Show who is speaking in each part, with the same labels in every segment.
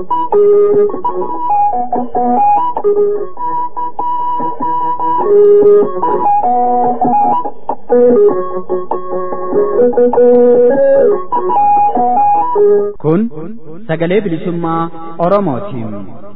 Speaker 1: Kun sagalee bilisummaa Oromootiin.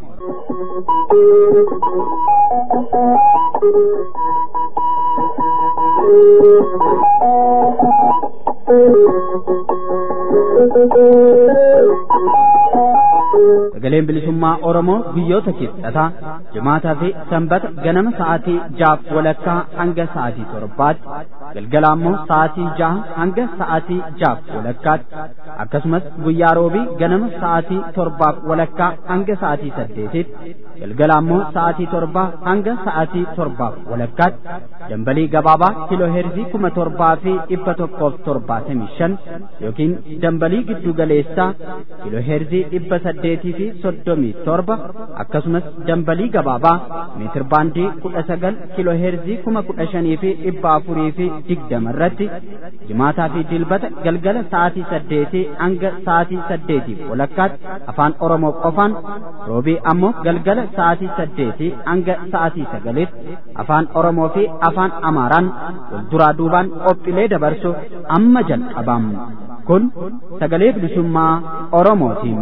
Speaker 1: Sagaleen bilisummaa Oromoo guyyoota kibxataa jimaataa fi sanbata ganama sa'aatii jaaf walakkaa hanga sa'aatii torbaatti galgala ammoo sa'aatii jaha hanga sa'aatii jaaf walakkaatti akkasumas guyyaa roobii ganama sa'aatii torbaaf walakkaa hanga sa'aatii saddeetitti galgala ammoo sa'aatii torbaa hanga sa'aatii torbaaf walakkaatti dambalii gabaabaa kiloo heerzii kuma torbaa fi dhibba tokkoof torbaatamii shan yookiin dambalii giddu galeessaa kiloo heerzii dhibba saddeetii fi soddomii torba akkasumas dambalii gabaabaa meetir baandii kudha sagal kiloo heerzii kuma kudha shanii fi dhibba afurii fi digdama irratti jimaataa fi dilbata galgala sa'aatii saddeetii hanga sa'aatii saddeetiif walakkaatti afaan oromoo qofaan roobii ammoo galgala sa'aatii saddeetii hanga sa'aatii sagalitti afaan oromoo fi afaan amaaraan walduraa duubaan qophiilee dabarsu amma jalqabam kun sagalee bilisummaa oromootiin.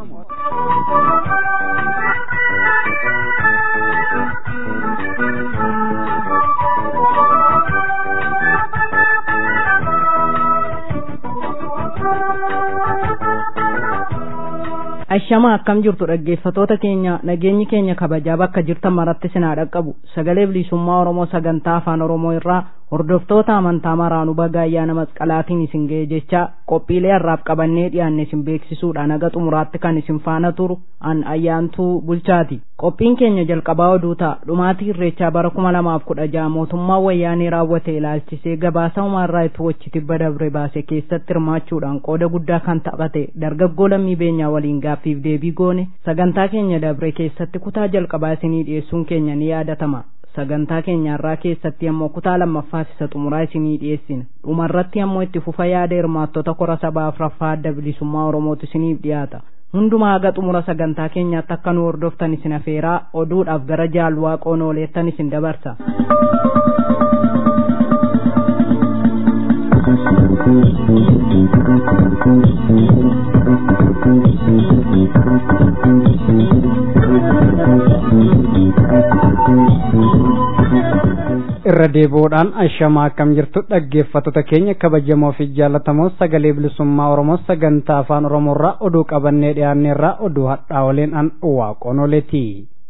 Speaker 2: Ashama akkam jirtu dhaggeeffatoota keenya nageenyi keenya kabajaa bakka jirtan maratti sinaa dhaqqabu sagalee bilisummaa Oromoo sagantaa afaan Oromoo irraa hordoftoota amantaa maraanuu baga ayyaana masqalaatiin isin ga'e jecha qophiilee harraaf qabannee dhiyaanne isin beeksisuudhaan haga xumuraatti kan isin faana turu an ayyaantuu bulchaati qophiin keenya jalqabaa oduu ta'a dhumaatii irreechaa bara kuma lamaaf kudha jaha mootummaa wayyaanee raawwate ilaalchisee gabaasa humaarraa itti wachi tibba dabre baase keessatti hirmaachuudhaan qooda guddaa kan taphate dargaggoo lammii beenyaa waliin gaaffiif deebii goone sagantaa keenya dabre keessatti kutaa jalqabaa isinii dhiyeessuun keenya ni yaadatama sagantaa keenyaarraa keessatti ammoo kutaa lammaffaas isa xumuraa isinii dhiyeessina dhumarratti ammoo itti fufa yaada hirmaattota kora sabaa afraffaa adda bilisummaa oromootu isiniif dhiyaata hundumaa haga xumura sagantaa keenyaatti akka nu hordoftan isin afeeraa oduudhaaf gara jaalwaa qoonooleettan isin dabarsa
Speaker 3: irra deebi'uudhaan ashamaa akkam jirtu dhaggeeffattoota keenya kabajamoo fi jaallatamoo sagalee bilisummaa oromoo sagantaa afaan oromoorraa oduu qabannee dhiyaanneerraa oduu hadhaa waliin an waaqonoleeti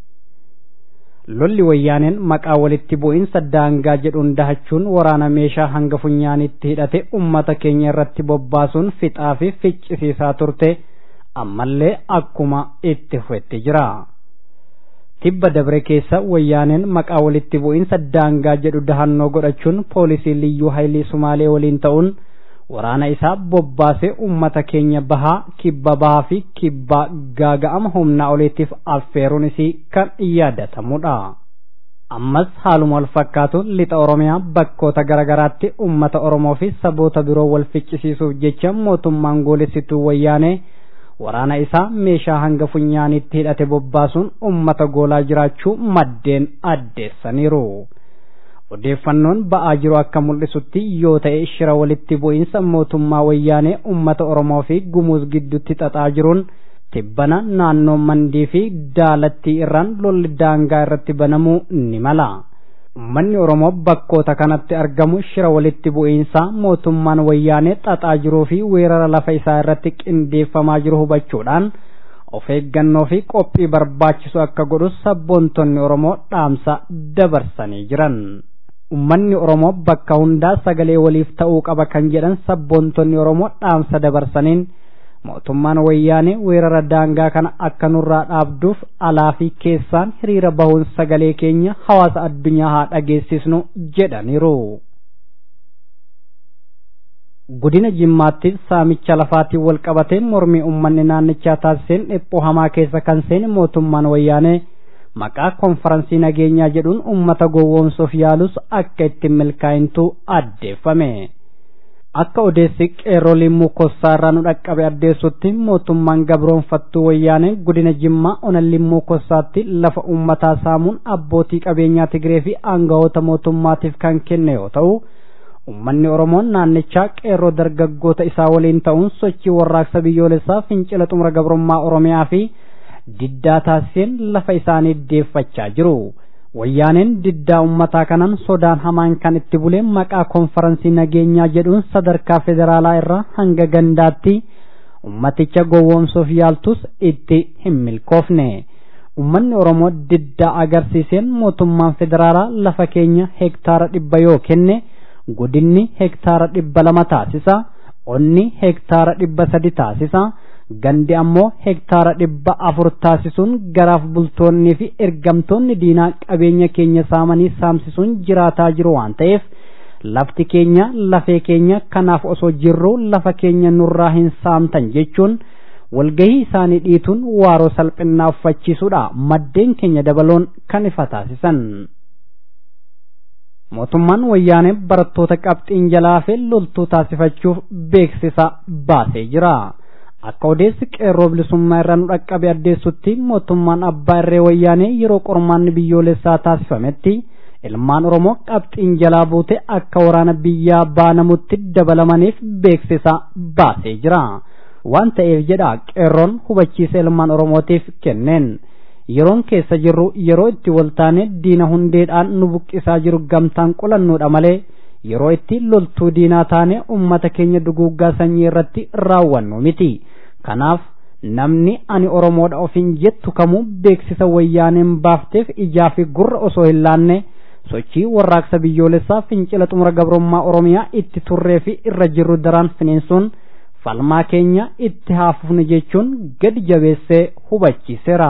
Speaker 3: lolli wayyaaneen maqaa walitti bu'iinsa daangaa jedhuun dahachuun waraana meeshaa hanga funyaanitti hidhate ummata keenya irratti bobbaasuun fixaa fi ficcisiisaa turte ammallee akkuma itti fufetti jira. tibba dabre keessa wayyaaneen maqaa walitti bu'iinsa daangaa jedhu dahannoo godhachuun poolisii liyyuu haayilii sumaalee waliin ta'uun waraana isaa bobbaasee ummata keenya bahaa kibba bahaa fi kibba gaaga'ama humnaa oliitiif affeeruun isii kan yaadatamudha. ammas haaluma wal fakkaatu lixa oromiyaa bakkoota garaagaraatti ummata oromoo fi saboota biroo wal ficcisiisuuf jecha mootummaan goolessituu wayyaanee waraana isaa meeshaa hanga funyaanitti hidhate bobbaasuun ummata goolaa jiraachuu maddeen addeessaniiru. odeeffannoon ba'aa jiru akka mul'isutti yoo ta'e shira walitti bu'iinsa mootummaa wayyaanee ummata oromoo fi gumuuz gidduutti xaxaa jiruun tibbana naannoo mandii fi daalattii irraan lolli daangaa irratti banamuu ni mala. ummanni oromoo bakkoota kanatti argamu shira walitti bu'iinsaa mootummaan wayyaanee xaxaa jiruu fi weerara lafa isaa irratti qindeeffamaa jiru hubachuudhaan of eeggannoo fi qophii barbaachisu akka godhus sabboontonni oromoo dhaamsa dabarsanii jiran. ummanni oromoo bakka hundaa sagalee waliif ta'uu qaba kan jedhan sabboontonni oromoo dhaamsa dabarsaniin mootummaan wayyaanee weerara daangaa kana akka nurraa dhaabduuf alaa fi keessaan hiriira bahuun sagalee keenya hawaasa addunyaa haa dhageessisnu jedhaniiru. Godina Jimmaatti saamicha lafaatiin wal qabatee mormii uummanni naannichaa taasiseen dhiphoo hamaa keessa kan seene mootummaan wayyaanee maqaa konferansii nageenyaa jedhuun uummata gowwoomsuuf yaalus akka ittiin milkaa'intu addeeffame. akka odeessi qeerroo limmuu kossaa irraa nu dhaqqabe addeessutti mootummaan gabroonfattuu wayyaanee godina jimmaa ona limmuu kossaatti lafa uummataa saamuun abbootii qabeenyaa Tigree fi aangawoota mootummaatiif kan kenne yoo ta'u Uummanni Oromoon naannichaa qeerroo dargaggoota isaa waliin ta'uun sochii warraaqsa biyyoolessaa fincila xumura gabrummaa Oromiyaa fi diddaa taasiseen lafa isaanii deeffachaa jiru. Wayyaaneen diddaa uummataa kanaan sodaan hamaan kan itti bulee maqaa konferansii nageenyaa jedhuun sadarkaa federaalaa irraa hanga gandaatti ummaticha gowwoomsuuf yaaltus itti hin milkoofne. Uummanni Oromoo diddaa agarsiiseen mootummaan federaalaa lafa keenya hektaara dhibba yoo kenne godinni hektaara dhibba lama taasisa onni hektaara dhibba sadi taasisa gandi ammoo hektaara dhibba afur taasisuun garaaf bultoonnii fi ergamtoonni diinaa qabeenya keenya saamanii saamsisuun jiraataa jiru waan ta'eef lafti keenya lafee keenya kanaaf osoo jirru lafa keenya nurraa hin saamtan jechuun walgahii isaanii dhiituun waaroo salphinnaa uffachiisuudha maddeen keenya dabaloon kan ifa taasisan. mootummaan wayyaanee barattoota qabxiin jalaa fi loltuu taasifachuuf beeksisa baasee jira. Akka odeessi qeerroo bilisummaa irraa nu dhaqqabe addeessutti mootummaan abbaa irree wayyaanee yeroo qormaanni biyyoolessaa taasifametti ilmaan Oromoo qabxiin jalaa buute akka waraana biyyaa baanamutti dabalamaniif beeksisa baasee jira. Waan ta'eef jedha qeerroon hubachiisa ilmaan Oromootiif kenneen. yeroon keessa jirru yeroo itti waltaane diina hundeedhaan nu buqqisaa jiru gamtaan qolannuudha malee yeroo itti loltuu diinaa taane ummata keenya duguuggaa sanyii irratti raawwannu miti kanaaf namni ani oromoodha ofiin jettu kamuu beeksisa wayyaaneen baafteef ijaa fi gurra osoo hin laanne sochii warraaqsa biyyoolessaa fincila xumura gabrummaa oromiyaa itti turree fi irra jirru daraan finiinsuun falmaa keenya itti haafufne jechuun gadi jabeessee hubachiiseera.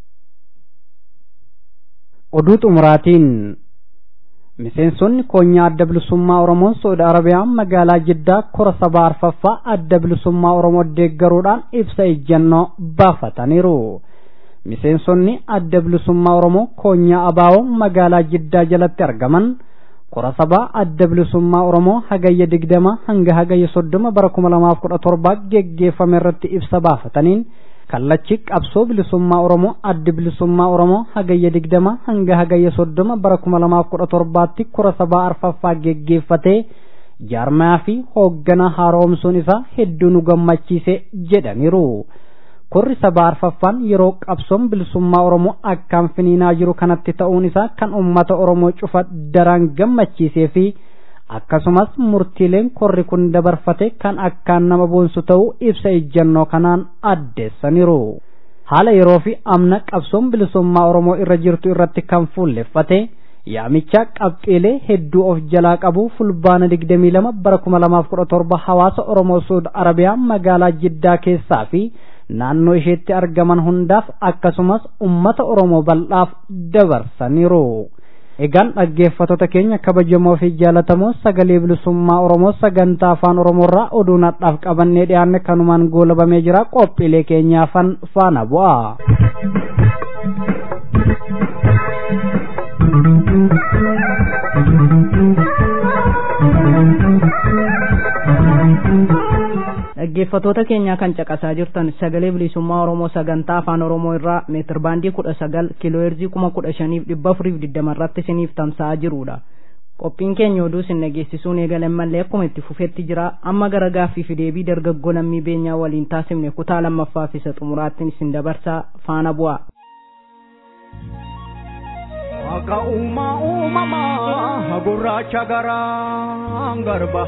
Speaker 3: oduu xumuraatiin miseensonni koonyaa adda bilisummaa oromoo saudi arabiyaa magaalaa jiddaa kora sabaa arfaffaa adda bilisummaa oromoo deeggaruudhaan ibsa ejjennoo baafataniiru miseensonni adda bilisummaa oromoo koonyaa abaawoo magaalaa jiddaa jalatti argaman kora sabaa adda bilisummaa oromoo hagayya digdama hanga hagayya soddoma bara kuma lamaaf kudha torbaa geggeeffame irratti ibsa baafataniin kallachi qabsoo bilisummaa oromoo addi bilisummaa oromoo hagayya digdama hanga hagayya soddoma bara kuma lamaaf kudha torbaatti kora sabaa arfaffaa geggeeffatee jaarmaa fi hoogganaa haaromsuun isaa hedduu nu gammachiise jedhaniiru. Korri sabaa arfaffaan yeroo qabsoon bilisummaa oromoo akkaan finiinaa jiru kanatti ta'uun isaa kan uummata oromoo cufa daraan gammachiisee fi akkasumas murtiileen korri kun dabarfate kan akkaan nama boonsu ta'uu ibsa ejjennoo kanaan addeessaniiru. Haala yeroo fi amna qabsoon bilisummaa Oromoo irra jirtu irratti kan fuulleffate yaamicha qabxiilee hedduu of jalaa qabu fulbaana 22 bara 2017 hawaasa Oromoo Suud Arabiyaa magaalaa Jiddaa keessaa fi naannoo isheetti argaman hundaaf akkasumas ummata Oromoo bal'aaf dabarsaniiru. Egaan dhaggeeffattoota keenya kabajamoo fi jaalatamoo sagalee bilisummaa Oromoo sagantaa afaan Oromoorraa oduu nadhaaf qabannee dhiyaanne kanumaan goolabamee jira qophiilee keenyaafan faana bu'a.
Speaker 2: dhaggeeffattoota keenya kan caqasaa jirtan sagalee bilisummaa oromoo sagantaa afaan oromoo irraa meetir baandii kudha sagal kiilooheerzii kuma kudha shaniif dhibba afuriif digdama irratti isiniif tamsa'aa jirudha qophiin keenya oduu isin dhageessisuun eegalan mallee akkuma itti fufetti jira amma gara gaaffii fi deebii dargaggoo lammii beenyaa waliin taasifne kutaa lammaffaa fi isa xumuraattiin isin dabarsaa faana bu'a.
Speaker 4: Akka uumaa uumamaa gurraacha garaa garba.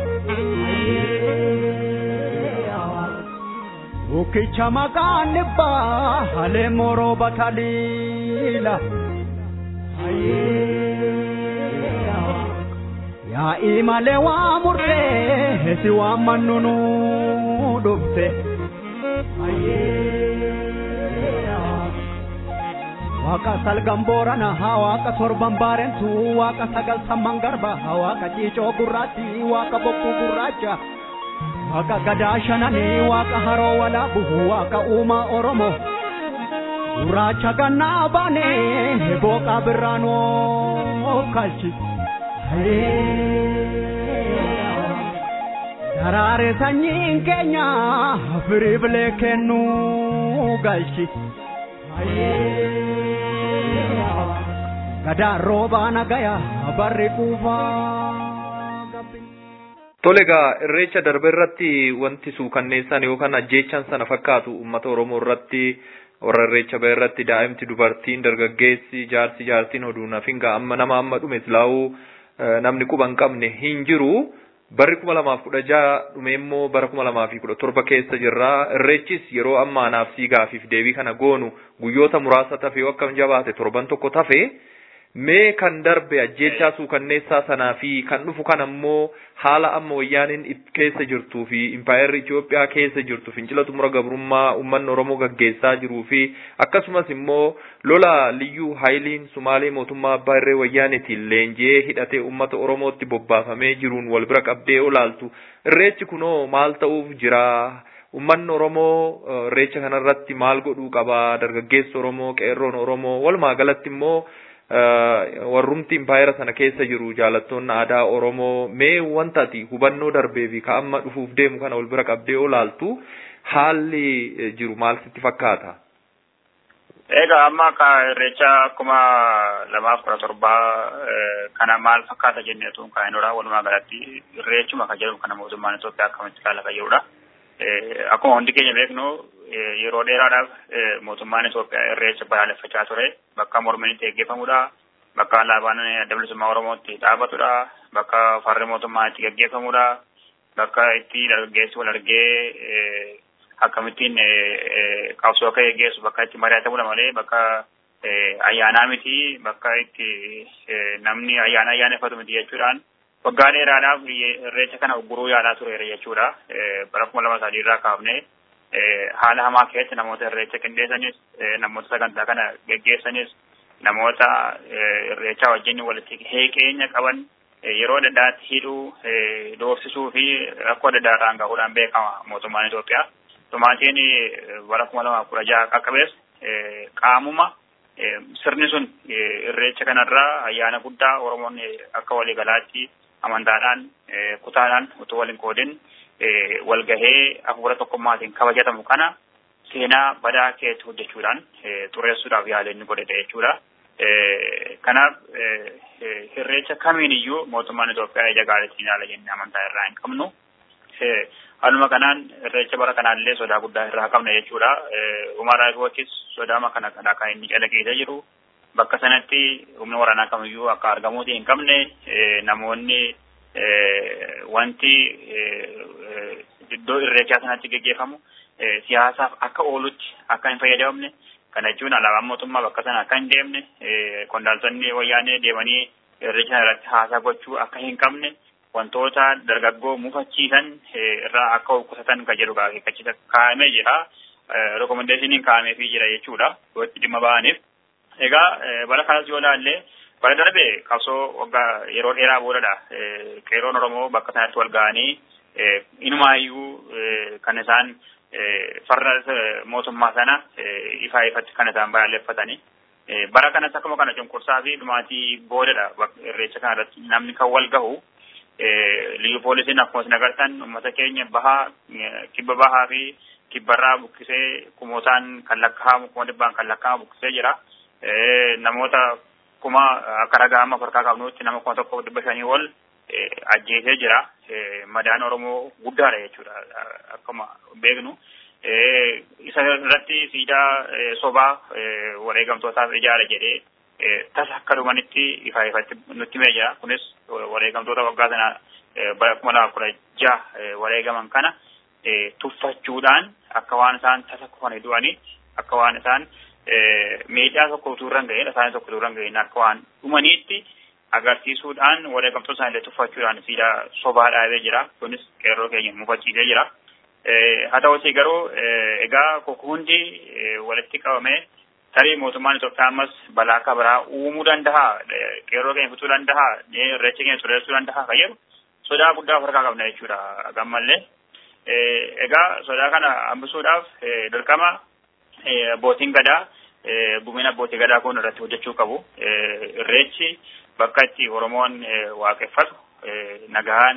Speaker 4: Bukkicha maqaan dhibbaa halee moroo bataliila. Yaa'ii malee waa murtee si waan mannunu dhufte. Waaqa salgan boorana waaqa torban baarentu waaqa sagal samman garba waaqa ciicoo gurraatti waaqa bokkuu gurraacha. Waaqa gadaa shananii waaqa haroo walaabu waaqa uumaa oromoo gurraacha gannaa baanee booqaa birraanoo kalchi. Karaare sanyiin keenya firii bilee kennuu galchi. Gadaan roobaa nagaya barri quufaa.
Speaker 5: Tole egaa irreecha darbe irratti wanti suukanneessan yookaan ajjeechan sana fakkaatu uummata Oromoo irratti warra irreecha bahe irratti daa'imti dubartiin dargaggeessi jaarsi jaartiin oduu nafinga amma nama amma dhume silaa'uu namni quba hin qabne hin jiru. Barri kuma lamaaf kudha jaha dhume immoo bara kuma lamaa fi kudha torba keessa jirra. Irreechis yeroo ammaa naaf siigaafiif deebii kana goonu guyyoota muraasa tafe yoo akkam jabaate torban tokko tafe. Mee kan darbe ajjeechaa suukanneessaa sanaa fi kan dhufu kan ammoo haala amma wayyaaniin keessa jirtuu fi impaayerri Itoophiyaa keessa jirtu fincila xumura gabrummaa uummanni Oromoo gaggeessaa jiruu fi akkasumas immoo lola liyyuu haayiliin Sumaalee mootummaa abbaa irree wayyaaniitiin leenji'ee hidhatee uummata Oromootti bobbaafamee jiruun wal bira qabdee olaaltu irreechi kunoo maal ta'uuf jira Uummanni Oromoo irreecha kanarratti maal godhuu qaba dargaggeessi Oromoo qeerroon Oromoo walumaa galatti immoo warrumti impaayera sana keessa jiru jaalattoonni aadaa Oromoo mee wanta ati hubannoo darbee fi ka amma dhufuuf deemu kana wal bira qabdee olaaltu haalli jiru maal sitti fakkaata?
Speaker 6: Egaa amma akka irreecha akkuma lamaaf kudha torbaa kana maal fakkaata jenneetu kaa'inudha walumaa galatti irreechuma kan jedhamu kana mootummaan Itoophiyaa akkamitti kaalaqa jirudha. Akkuma hundi keenya beeknu yeroo dheeraadhaaf mootummaan Itoophiyaa irreecha balaaleffachaa ture bakka mormiin itti gaggeeffamudha. Bakka alaabaan adda bilisummaa Oromootti dhaabatudha. Bakka farri mootummaa itti gaggeeffamudha. Bakka itti dargaggeessi wal argee akkamittiin qabsoo akka gaggeessu bakka itti mari'atamudha malee bakka ayyaanaa miti bakka itti namni ayyaana ayyaaneffatu miti jechuudhaan waggaa dheeraadhaaf irreecha kana guruu yaalaa tureera jechuudha. Bara kuma lama sadii irraa kaafne haala hamaa keessatti namoota irreecha qindeessanis namoota sagantaa kana geggeessanis namoota irreecha wajjin walitti heeqeenya qaban yeroo adda addaatti hidhuu doorsisuu fi rakkoo adda addaa irraan gahuudhaan beekama mootummaan Itoophiyaa. Tumaatiin bara kuma lamaaf kudha jaha qaqqabees qaamuma sirni sun irreecha kanarraa ayyaana guddaa Oromoon akka waliigalaatti amantaadhaan kutaadhaan utuu waliin qoodin walgahee hafuura tokkummaatiin kabajatamu kana seenaa badaa keessatti hojjechuudhaan xureessuudhaaf yaala inni godhete jechuudha. Kanaaf irreecha kamiin iyyuu mootummaan Itoophiyaa ija gaariitiin ilaala jennee amantaa irraa hin qabnu. Haaluma kanaan irreecha bara kanaallee sodaa guddaa irraa qabna jechuudha. Umaraa Ifookis sodaama kana kana kan inni calaqqeessee jiru. Bakka sanatti humna waraanaa kamiyyuu akka argamuuti hin qabne namoonni wanti iddoo irreechaa sanatti geggeeffamu siyaasaaf akka oolutti akka hin fayyadamne kana jechuun alaabaan mootummaa bakka sana akka hin deemne qondaaltonni wayyaanee deemanii irreecha sana irratti haasaa gochuu akka hin qabne wantoota dargaggoo mufachiisan irraa akka qusatan kan jedhu akeekkachiisa kaa'amee jira. Rekomendeeshiniin kaa'ameefii jira jechuudha. Yoo itti dhimma ba'aniif. Egaa bara kanas yoo ilaalle bara darbe qabsoo waggaa yeroo dheeraa boodadha. Qeerroon Oromoo bakka sanatti wal ga'anii inumaayyuu kan isaan farra mootummaa sana ifaa ifatti kan isaan balaaleffatanii. Bara kanas akkuma kana cunqursaa fi dhumaatii boodadha irreecha kanarratti namni kan wal gahu. Liyyu poolisiin akkuma isin agartan uummata keenya bahaa kibba bahaa fi kibbarraa buqqisee kumootaan kan lakkaa'amu kuma dhibbaan kan lakkaa'amu buqqisee jira. Namoota kuma akka ragaa amma farkaa qabnutti nama kuma tokko dhibba shanii ol ajjeesee jira. Madaan Oromoo guddaadha jechuudha akkuma beeknu. Isa irratti siidaa sobaa wareegamtootaaf ijaara jedhee tasa akka dhumanitti ifaa ifatti nutti himee jira. Kunis wareegamtoota waggaa sana bara kuma lama kudha jaha wareegaman kana tuffachuudhaan akka waan isaan tasa kufanii du'anii akka waan isaan miidhaa tokko utuu irra hin gahin isaanii tokko utuu irra hin gahin akka waan dhumaniitti agarsiisuudhaan wareegamtoota isaanii tuffachuudhaan siidaa sobaa dhaabee jira. Kunis qeerroo keenya mufachiisee jira. Haa ta'utii garuu egaa hundi walitti qabamee tarii mootummaan Itoophiyaa ammas balaa akka biraa uumuu danda'a, qeerroo keenya fixuu danda'a, irreecha keenya xureessuu danda'a kan jedhu sodaa guddaa of harkaa qabna jechuudha gammallee. Egaa sodaa kana hambisuudhaaf dirqama abbootiin gadaa gumina abbootii gadaa kun irratti hojjechuu qabu. Irreechi bakka itti Oromoon waaqeffatu nagahaan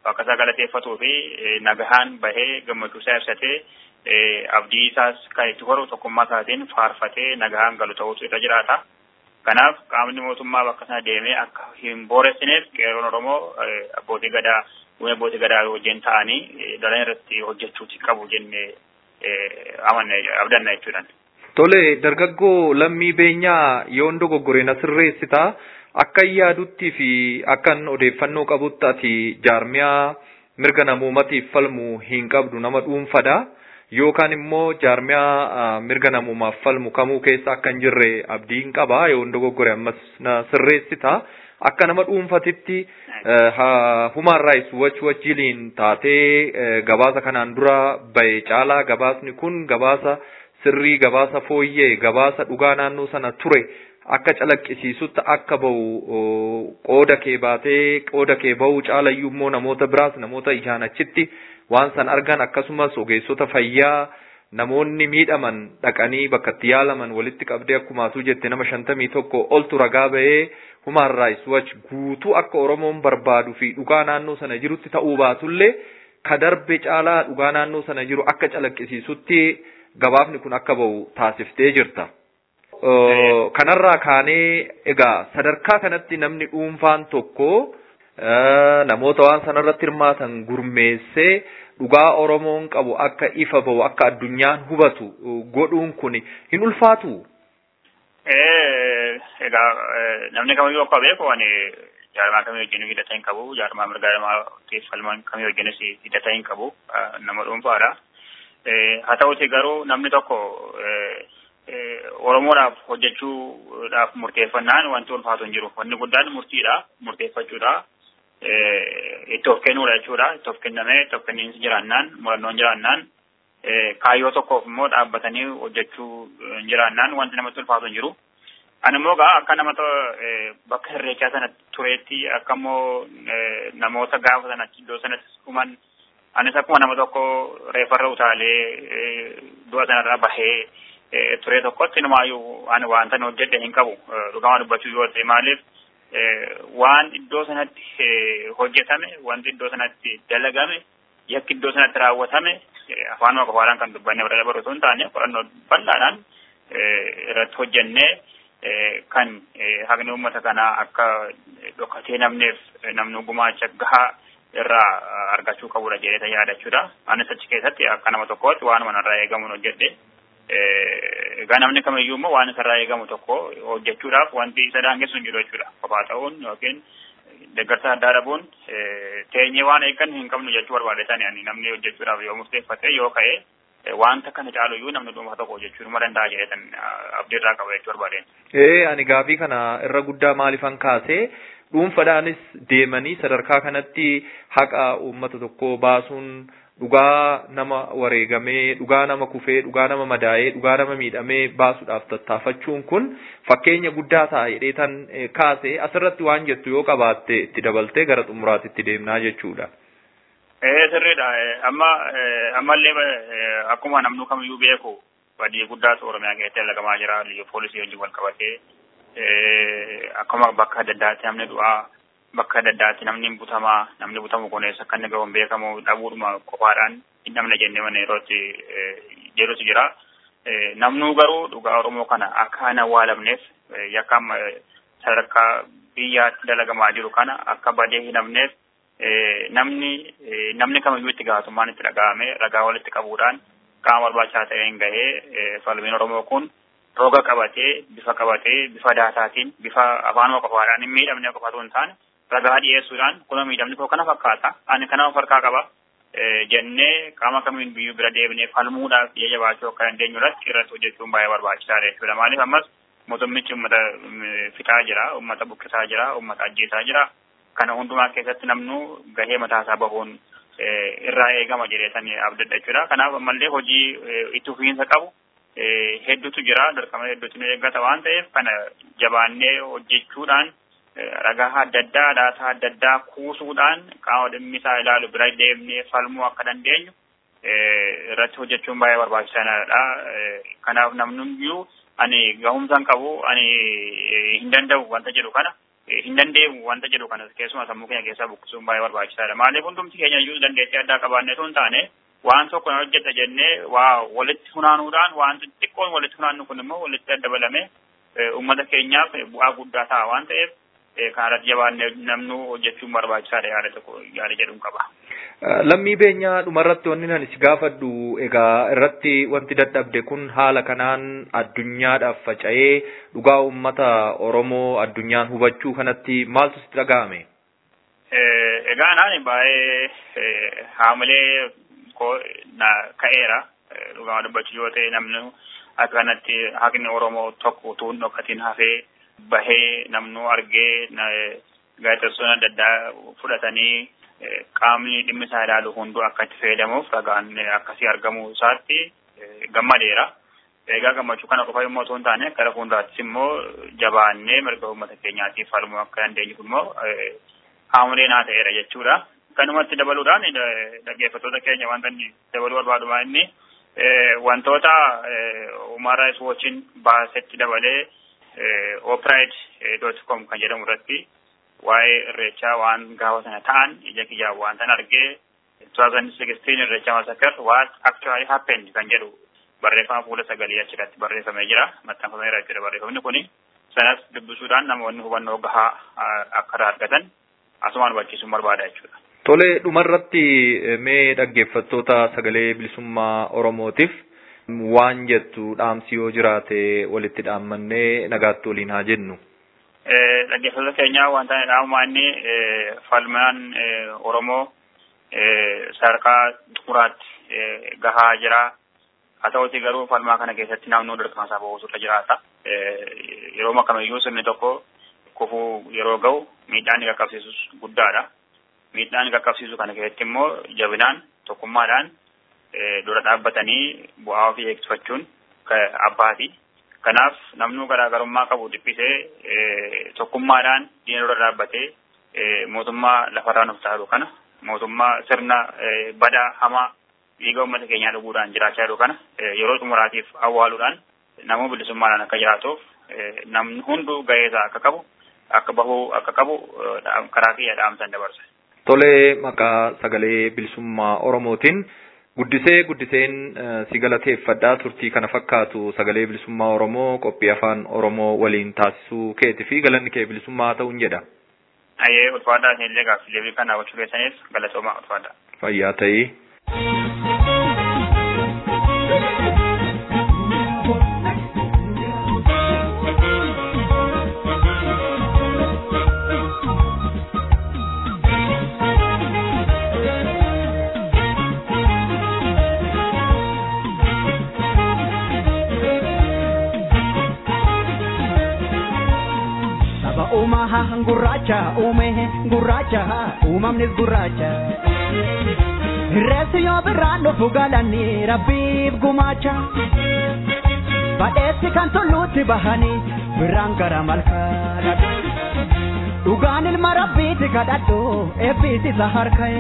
Speaker 6: Waaqa isaa galateeffatuu fi nagahaan bahee gammachuu isaa ibsatee abdii isaas kan itti horu tokkummaa isaatiin faarfatee nagahaan galu ta'utu irra jiraata. Kanaaf qaamni mootummaa bakka sana deemee akka hin booressineef qeerroon Oromoo abbootii gadaa uummata abbootii gadaa wajjin ta'anii dalan irratti hojjechuuti qabu jennee amanne abdanna jechuudhaan.
Speaker 5: Tole dargaggoo lammii beenyaa yoon dogoggore na sirreessita akka yaadutti fi akkan odeeffannoo qabutti ati jaarmiyaa mirga namoomatiif falmu hin qabdu nama dhuunfadha. Yookaan immoo jaarmiyaa mirga namoomaaf falmu kamuu keessa akka hin jirre abdiin qaba yoon dogoggore ammas na sirreessita. Akka nama dhuunfatitti Human Rights Watch wajjiliin taatee gabaasa kanaan dura bahe caalaa gabaasni kun gabaasa sirrii gabaasa fooyyee gabaasa dhugaa naannoo sana ture akka calaqqisiisutti akka bahu qooda kee baatee qooda kee bahu caalayyuu immoo namoota biraas namoota ijaan achitti waan san argan akkasumas ogeessota fayyaa namoonni miidhaman dhaqanii bakka itti yaalaman walitti qabdee akkumaasuu jette nama shantamii tokko oltu ragaa bahee Human Rights Watch guutuu akka Oromoon barbaadu fi dhugaa naannoo sana jirutti ta'uu baatullee ka darbe caalaa dhugaa naannoo sana jiru akka calaqqisiisutti gabaafni kun akka bahu taasiftee jirta. Kanarraa kaanee egaa sadarkaa kanatti namni dhuunfaan tokko namoota waan sanarratti hirmaatan gurmeessee dhugaa Oromoon qabu akka ifa bahu akka addunyaan hubatu godhuun kun hin ulfaatu.
Speaker 6: Egaa namni kamiyyuu akka beeku ani jaarmaa kamii wajjin hidhata hin qabu jaarmaa mirga namaatiif falman kamii wajjinis hidhata hin qabu nama dhuunfaadha. Haa ta'uti garuu namni tokko Oromoodhaaf hojjechuudhaaf murteeffannaan wanti ulfaatu hin jiru. Wanni guddaan murtiidha. Murteeffachuudha. Itti of kennuudha jechuudha. Itti of kennamee itti of kenniinsi jiraannaan murannoon jiraannaan kaayyoo tokkoof immoo dhaabbatanii hojjechuu hin jiraannaan wanti namatti ulfaatu hin jiru. Ani immoo gaa akka nama bakka irreechaa sana tureetti akka immoo namoota gaafa sanatti iddoo sanatti dhuman anis akkuma nama tokko reefarra utaalee du'a sanarraa bahee ture tokkotti numaayyuu ani wanta hojjedhe hin qabu dhugamaa dubbachuu yoo ta'e maaliif waan iddoo sanatti hojjetame wanti iddoo sanatti dalagame yakki iddoo sanatti raawwatame afaanuma qofaadhaan kan dubbanne bira dabaru osoo hin taane qorannoo bal'aadhaan irratti hojjennee kan haqni uummata kanaa akka dhokatee namneef namni gumaacha gahaa irraa argachuu qabudha jedhee yaadachuudha. Anis achi keessatti akka nama tokkootti waanuma narraa eegamuun hojjedhe. Egaa namni kamiyyuu immoo waan isarraa eegamu tokko hojjechuudhaaf wanti isa daangessu hin jiru jechuudha. Kophaa ta'uun yookiin deeggarsa addaa dhabuun teenyee waan eeggan hin qabnu jechuu barbaadetan ani namni hojjechuudhaaf yoo murteeffate yoo ka'e wanta kana caaluyyuu namni dhuunfaa tokko hojjechuu numa danda'a jedhetan abdiirraa qaba jechuu barbaadeen.
Speaker 5: Ee ani gaafii kana irra guddaa maaliifan kaasee dhuunfadhaanis deemanii sadarkaa kanatti haqa uummata tokkoo baasuun dhugaa nama wareegamee dhugaa nama kufee dhugaa nama madaa'ee dhugaa nama miidhamee baasuudhaaf tattaafachuun kun fakkeenya guddaa ta'a jedheetan kaase asirratti waan jettu yoo qabaatte itti dabaltee gara xumuraatitti deemnaa jechuudha.
Speaker 6: Ee sirriidha amma ammallee akkuma namnu kamiyyuu beeku badii guddaatu Oromiyaa keessatti dalagamaa jira liyya poolisii wajjin wal qabatee akkuma bakka adda addaatti namni du'aa bakka adda addaatti namni butamaa namni butamu kun eessa akka inni gahuun beekamu dhabuudhuma qofaadhaan hin dhabne jennee mana yerootti jedhutu jira. Namnuu garuu dhugaa Oromoo kana akka hin awwaalamneef yakka sadarkaa biyyaatti dalagamaa jiru kana akka badee hin hafneef namni namni kamiyyuu itti gaafatamummaan itti dhaga'ame ragaa walitti qabuudhaan qaama barbaachisaa ta'een gahee falmiin Oromoo kun roga qabatee bifa qabatee bifa daataatiin bifa afaanuma qofaadhaan hin miidhamne qofaatu hin taane ragaa dhiyeessuudhaan kuna miidhamni koo kana fakkaata ani kana of harkaa qaba jennee qaama kamiin biyyuu bira deebinee falmuudhaaf biyya jabaachuu akka dandeenyu irratti irratti hojjechuun baay'ee barbaachisaadha jechuudha maaliif ammas mootummichi uummata fixaa jira uummata buqqisaa jira uummata ajjeesaa jira kana hundumaa keessatti namnu gahee mataasaa bahuun irraa eegama jedheetan abdadha jechuudha kanaaf ammallee hojii itti fufiinsa qabu hedduutu jira dirqama hedduutu nu eeggata waan ta'eef kana jabaannee hojjechuudhaan ragaa adda addaa daataa adda addaa kuusuudhaan qaama dhimmisaa ilaalu bira deemnee falmuu akka dandeenyu irratti hojjechuun baay'ee barbaachisaadha. Kanaaf namnuyyuu ani gahumsaan qabu ani hin danda'u wanta jedhu kana hin dandeemu wanta jedhu kanas keessumaa sammuu keenya keessaa buqqisuun baay'ee barbaachisaadha. Maaliif hundumti keenya iyyuu dandeettii addaa qabaannee osoo hin taane waan tokko na hojjeta jennee waa walitti funaanuudhaan waan xixiqqoon walitti funaannu kun immoo walitti daddabalame uummata keenyaaf bu'aa guddaa ta'a waan ta'eef kanarratti jabaannee namnu hojjechuun barbaachisaadha yaada tokko yaada jedhuun qaba.
Speaker 5: Lammii beenyaa dhumarratti wanni nan si gaafadhu egaa irratti wanti dadhabde kun haala kanaan addunyaadhaaf faca'ee dhugaa uummata Oromoo addunyaan hubachuu kanatti maaltu sitti dhaga'ame?
Speaker 6: Egaa naan baay'ee haamilee koo na ka'eera dhugaa dubbachuu yoo ta'e namni akka kanatti haqni Oromoo tokko utuu hin dhokatiin hafee bahee namnu argee gaazexeessonni adda addaa fudhatanii qaamni dhimmi isaa ilaalu hunduu akka itti fayyadamuuf ragaan akkasii argamuu isaatti gammadeera. Egaa gammachuu kana qofa yommuu otoo hin taane gara fuulduraattis immoo jabaannee mirga uummata keenyaatiif falmuu akka dandeenyu kun immoo haamilee naa ta'eera jechuudha. Kanumatti dabaluudhaan dhaggeeffattoota keenya wanta inni dabaluu barbaadumaa inni wantoota Human Rights Watchin baasetti dabalee opride.com kan jedhamu irratti waa'ee irreechaa waan gaafa sana ta'an ija kiyyaan waan tan argee 2016 irreecha masakar what actually happened kan jedhu barreeffama fuula sagalii achirratti barreeffamee jira maxxanfameera jechuudha barreeffamni kuni sanas dubbisuudhaan namoonni hubannoo gahaa akka irraa argatan asumaan hubachiisuun barbaada jechuudha.
Speaker 5: Tole dhumarratti mee dhaggeeffattoota sagalee bilisummaa Oromootiif waan jettu dhaamsi yoo jiraate walitti dhaammannee nagaatti waliin haa jennu.
Speaker 6: dhaggeeffattoota keenya wanta dhaamumaa inni falmaan Oromoo sadarkaa xumuraatti gahaa jira. Haa ta'uti garuu falmaa kana keessatti namni dirqama isaa bahuutu jiraata. Yeroo kamiyyuu sirni tokko kufuu yeroo ga'u miidhaan inni qaqqabsiisus guddaadha. Miidhaan qaqqabsiisu kana keessatti immoo jabinaan tokkummaadhaan dura dhaabbatanii bu'aa ofii eegsifachuun abbaati. Kanaaf namni garaagarummaa qabu dhiphisee tokkummaadhaan diina dura dhaabbatee mootummaa lafarraa nuuf taa'u kana mootummaa sirna badaa hamaa dhiiga uummata keenyaa dhuguudhaan jiraachaa jiru kana yeroo xumuraatiif awwaaluudhaan namuu bilisummaadhaan akka jiraatuuf namni hunduu ga'eesaa akka qabu akka bahuu akka qabu karaa kiyya dhaamsan dabarsa.
Speaker 5: Tolee maqaa sagalee bilisummaa Oromootiin guddisee guddiseen si galateeffadhaa turtii kana fakkaatu sagalee bilisummaa Oromoo qophii afaan Oromoo waliin taasisuu keetii fi galanni kee bilisummaa ta'uun jedha.
Speaker 6: Ayyee ulfaataa isinillee gaaffilee kana gochuu keessaniif galatoomaa ulfaataa.
Speaker 5: Fayyaa ta'ii.
Speaker 4: uumaha gurraacha uume gurraacha uumamnis gurraacha reessi yoo birraan dhufu galanii rabbiif gumaacha badheessi kan tulluutti bahanii birraan gara malkaa dhugaan ilma rabbiiti kadhadhu eebbiis isa harka'e.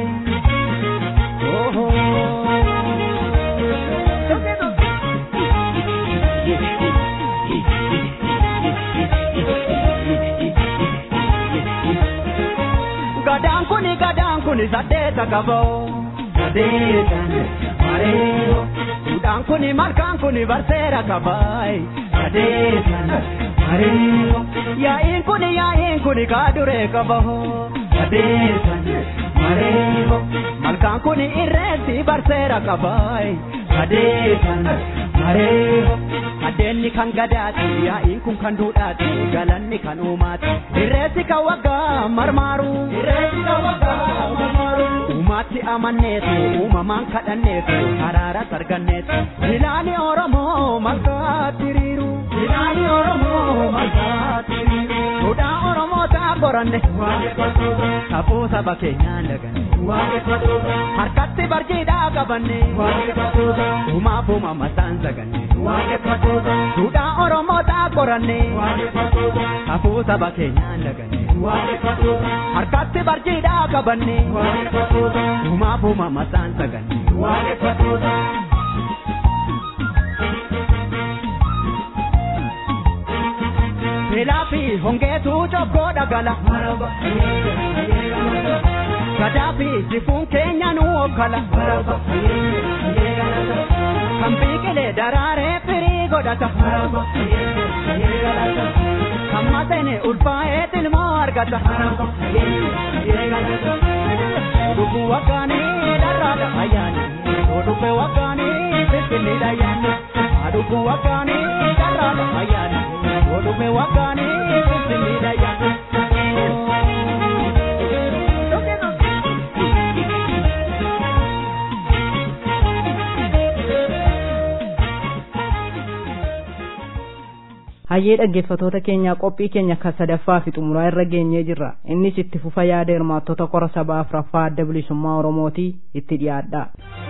Speaker 4: gadaan kuni gadaan kuni saddeeta qaboo sadeetan mareeyo duudhaan kuni malkaan kuni barseera qabaay sadeetan mareeyo yaa'iin kuni yaa'iin kuni kaaduree qaboo sadeetan mareeyo malkaan kuni irreessi barseera qabaay sadeetan mareeyo Addeenni kan gadaati yaa'iin kun kan duudhaati galanni kan uumaati irreessi kan waggaa marmaaru irreessi kan waggaa marmaaru uumaatti amanneetu uumamaan kadhanneetu haraaras arganneetu ilaali oromoo malkaatti hiriiru ilaali oromoo malkaatti hiriiru duudhaa oromoo ta'a qoranne safuu saba keenyaan daganne harkatti barjiidhaa qabanne uumaaf uumamasaan saganne duudhaa oromoo ta'a qoranne safuu saba keenyaan daganne harkatti barjiidhaa qabanne uumaaf uumamasaan saganne. beelaa fi hongeetu cobboo dhagala. Gadaa fi rifuun keenya nu hoggala. Kan biqilee daraaree firii godhata. Kan matene ulfaa'ee tilmoo argata. Lubbuu waggaanii dharraadha ayyaani. Odubbe waggaanii finfinniidha ayyaani. Adubbuu waggaanii dharraadha ayyaani. Odubbe waggaanii finfinniidha ayyaani.
Speaker 2: hayyee dhaggeeffatoota keenyaa qophii keenya kan sadaffaa fi xumuraa irra geenyee jirra innis itti fufa yaada hirmaattota kora sabaa afraffaa adda bilisummaa oromootii itti dhiyaadha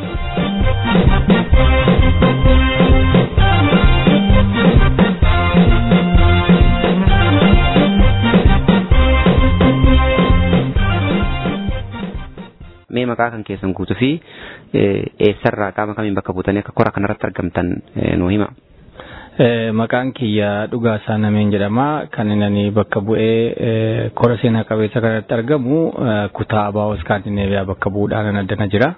Speaker 7: mee maqaa kan keessan guutuu fi eessarraa qaama kamiin bakka buutanii akka kora kanarratti argamtan nuu hima.
Speaker 8: Maqaan kiyya dhugaa isaa nameen jedhama. Kan inni bakka bu'ee kora seenaa qabeessa kanatti argamu kutaa Abaa Iskaandineeviyaa bakka bu'uudhaan addana jira.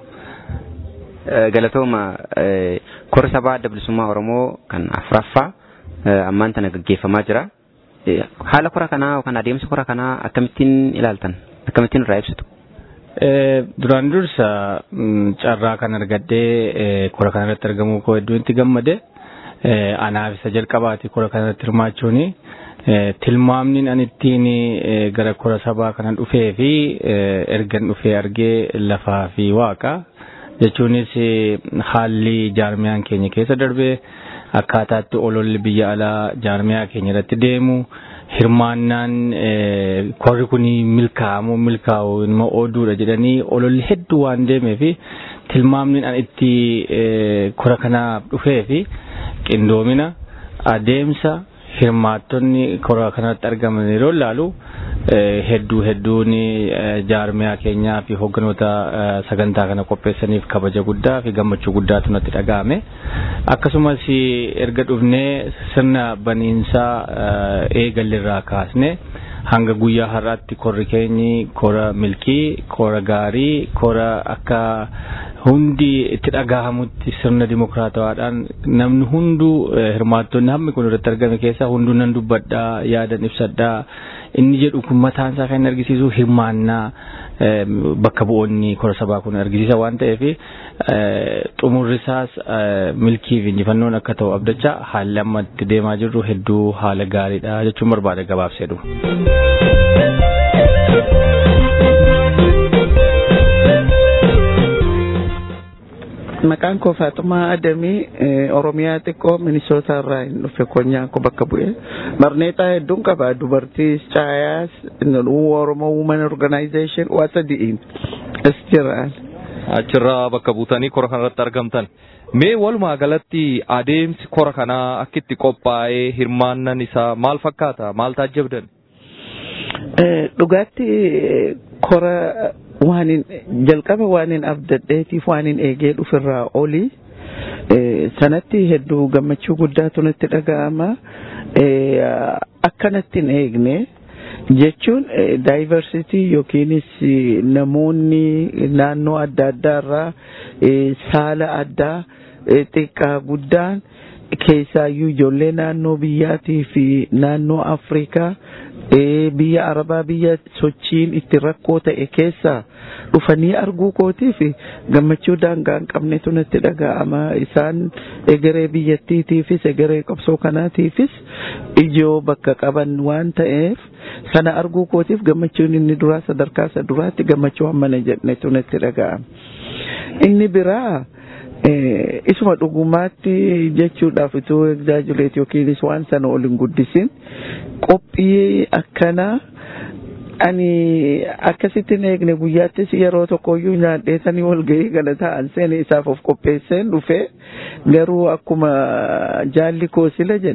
Speaker 7: Galatooma kora sabaa adda bilisummaa Oromoo kan afuraffaa ammaan tana gaggeeffamaa jira. Haala kora kanaa yookaan adeemsa kora kanaa akkamittiin ilaaltan? Akkamittiin irraa ibsitu?
Speaker 8: Duraan dursa carraa kan argadhee kora kanarratti argamuu koo hedduu itti gammade. anaaf isa jalqabaati kora kanarratti hirmaachuuni. Tilmaamni ani ittiin gara kora sabaa kana dhufee fi ergan dhufee argee lafaa fi waaqa jechuunis haalli jaarmiyaan keenya keessa darbee akkaataatti ololli biyya alaa jaarmiyaa keenya irratti deemu hirmaannaan korri kun milkaa'amu milkaa'u ilma oduudha jedhanii ololli hedduu waan deemee fi tilmaamni ani itti kora kanaaf dhufee fi qindoomina adeemsa hirmaattonni kora kanatti argaman yeroo ilaalu hedduu hedduun jaarmiyaa keenyaa fi hogganoota sagantaa kana qopheessaniif kabaja guddaa fi gammachuu guddaatu natti dhaga'ame. Akkasumas erga dhufnee sirna baniinsaa eegallirraa kaasne hanga guyyaa har'aatti korri keenyi kora milkii, kora gaarii, kora akka hundi itti dhagahamutti sirna dimokiraatawaadhaan namni hunduu hirmaattonni hammi kun irratti argame keessaa hunduu nan dubbadhaa yaadan ibsadhaa inni jedhu kun mataan isaa kan argisiisu hirmaannaa bakka bu'oonni kora sabaa kun argisiisa waan ta'eef xumurri isaas milkii fi injifannoon akka ta'u abdachaa haalli amma itti deemaa jirru hedduu haala gaariidha jechuun barbaada gabaabseedhu.
Speaker 9: Maqaan koo Faaxumaa Adamii Oromiyaa xiqqoo Minisootaa irraa hin dhufe konyaan koo bakka bu'e. Barneexaa hedduun qaba dubartii Caayaas Oromoo Women Organization waa sadi'iin as jiraan.
Speaker 5: Achirraa bakka buutanii kora kanarratti argamtan. Mee walumaa galatti adeemsi kora kanaa akkitti qophaa'ee hirmaannan isaa maal fakkaata? Maal taajjabdan?
Speaker 9: Dhugaatti kora waanin jalqaba waanin abdadheetiif waanin eegee dhufirraa oli sanatti hedduu gammachuu guddaatu natti dhaga'ama akkanatti hin eegne jechuun daayivarsitii yookiinis namoonni naannoo adda addaarraa saala addaa xiqqaa guddaan keessaayyuu ijoollee naannoo biyyaatii fi naannoo afrikaa biyya arabaa biyya sochiin itti rakkoo ta'e keessaa dhufanii arguu kootiif gammachuu daangaa hin qabnetu natti dhaga'ama isaan egeree biyyattiitiifis egeree qabsoo kanaatiifis ijoo bakka qaban waan ta'eef sana arguu kootiif gammachuun inni duraa sadarkaa isa duraatti gammachuu hammana jedhnetu natti dhaga'ama inni biraa isuma dhugumaatti jechuudhaaf ituu egzaajuleet yookiinis waan sana ol hin guddisin qophii akkanaa ani akkasittiin eegne guyyaattis yeroo tokkoyyuu nyaadheetanii walgahii kana ta'an seene isaaf of qopheesseen dhufe garuu akkuma jaalli koo sila jedhe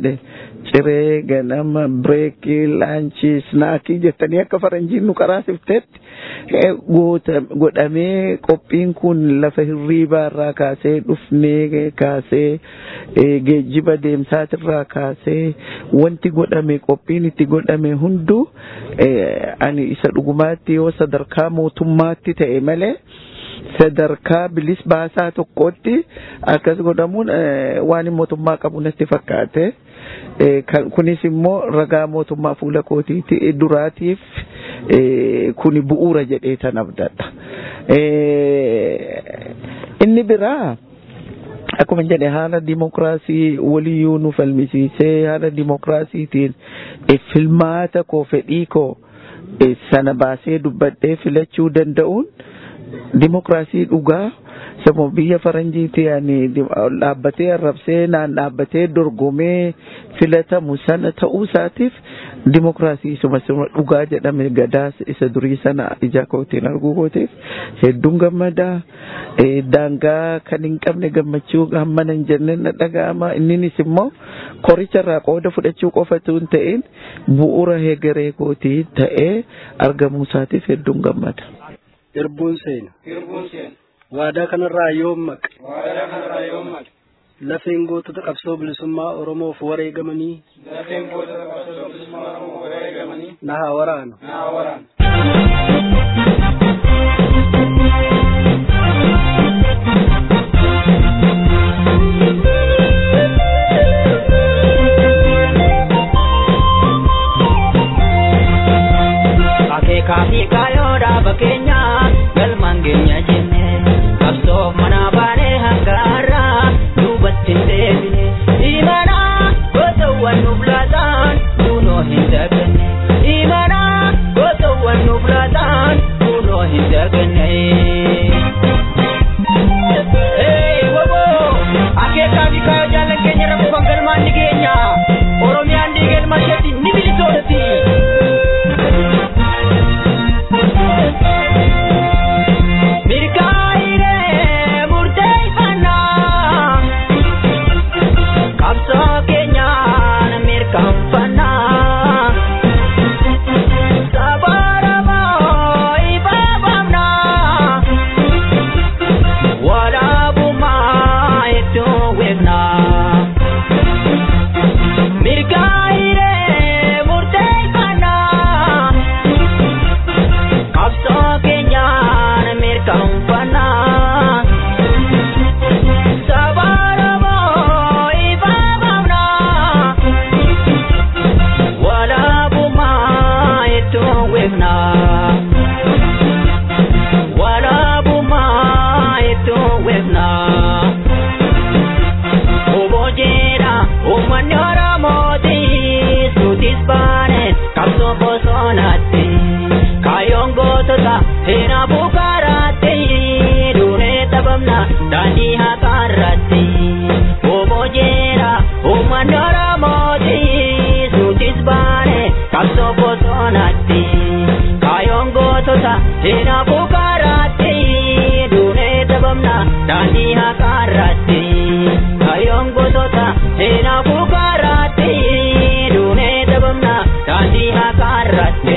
Speaker 9: ciree ganama bireekii laanchii snaakii jettanii akka faranjiin nu qaraasiftetti godhamee qophiin kun lafa hirriibaa irraa kaasee dhufnee kaasee geejjiba deemsaatirraa kaasee wanti godhame qophiin itti godhame hunduu ani isa dhugumaatti yoo sadarkaa mootummaatti ta'e malee sadarkaa bilis baasaa tokkotti akkas godhamuun waan mootummaa qabu natti fakkaate. kunis immoo ragaa mootummaa fuula kootiiti duraatiif kuni bu'uura jedhee tan abdadha. Inni biraa akkuma jedhe haala dimokiraasii waliyyuu nu falmisiisee haala dimokiraasiitiin filmaata koo fedhii koo sana baasee dubbadhee filachuu danda'uun dimokiraasii dhugaa sammuu biyya faranjiiti ani dhaabbatee arrabsee naan dhaabbatee dorgomee filatamu sana ta'uu isaatiif dimokiraasii isuma isuma dhugaa jedhame gadaa isa durii sana ija kootiin arguu kootiif hedduun gammadaa daangaa kan hin qabne gammachuu hammana hin jenne na dhaga'ama inninis immoo qoricharraa qooda fudhachuu qofatu hin ta'in bu'uura heegaree kootii ta'ee argamuu isaatiif hedduun gammada.
Speaker 10: Irbuun seena. waadaa kanarraa yoom maqe waadaa kanarraa yoom maqe lafeen gootota qabsoo bilisummaa oromoof wareegamanii lafeen gootota qabsoo bilisummaa oromoof wareegamanii na haa waraanu na haa waraanu
Speaker 11: akeekaa fi kaayoo dhaaba keenya galmaan keenya jenne qabsoo mana baanee hangaarraa duubatti hin deebine imana gootawwan nuuf laataan kunoo hin daganne imana gootawwan nuuf laataan kunoo hin daganne. Akeekaa fi kaayoo jaallan keenya irra kufan galmaan ni keenya Oromiyaan dhiigalma isheetti ni bilisoodhati. daandii haqaarratti obbo jeera uummanni oromooti suutis baane qabsoo bosonaatti kaayoon gootota hinaafuu kaaraatti duunee dabamna daandii haqaarratti kaayoon gootota hinaafuu kaaraatti duunee dabamna daandii haqaarratti.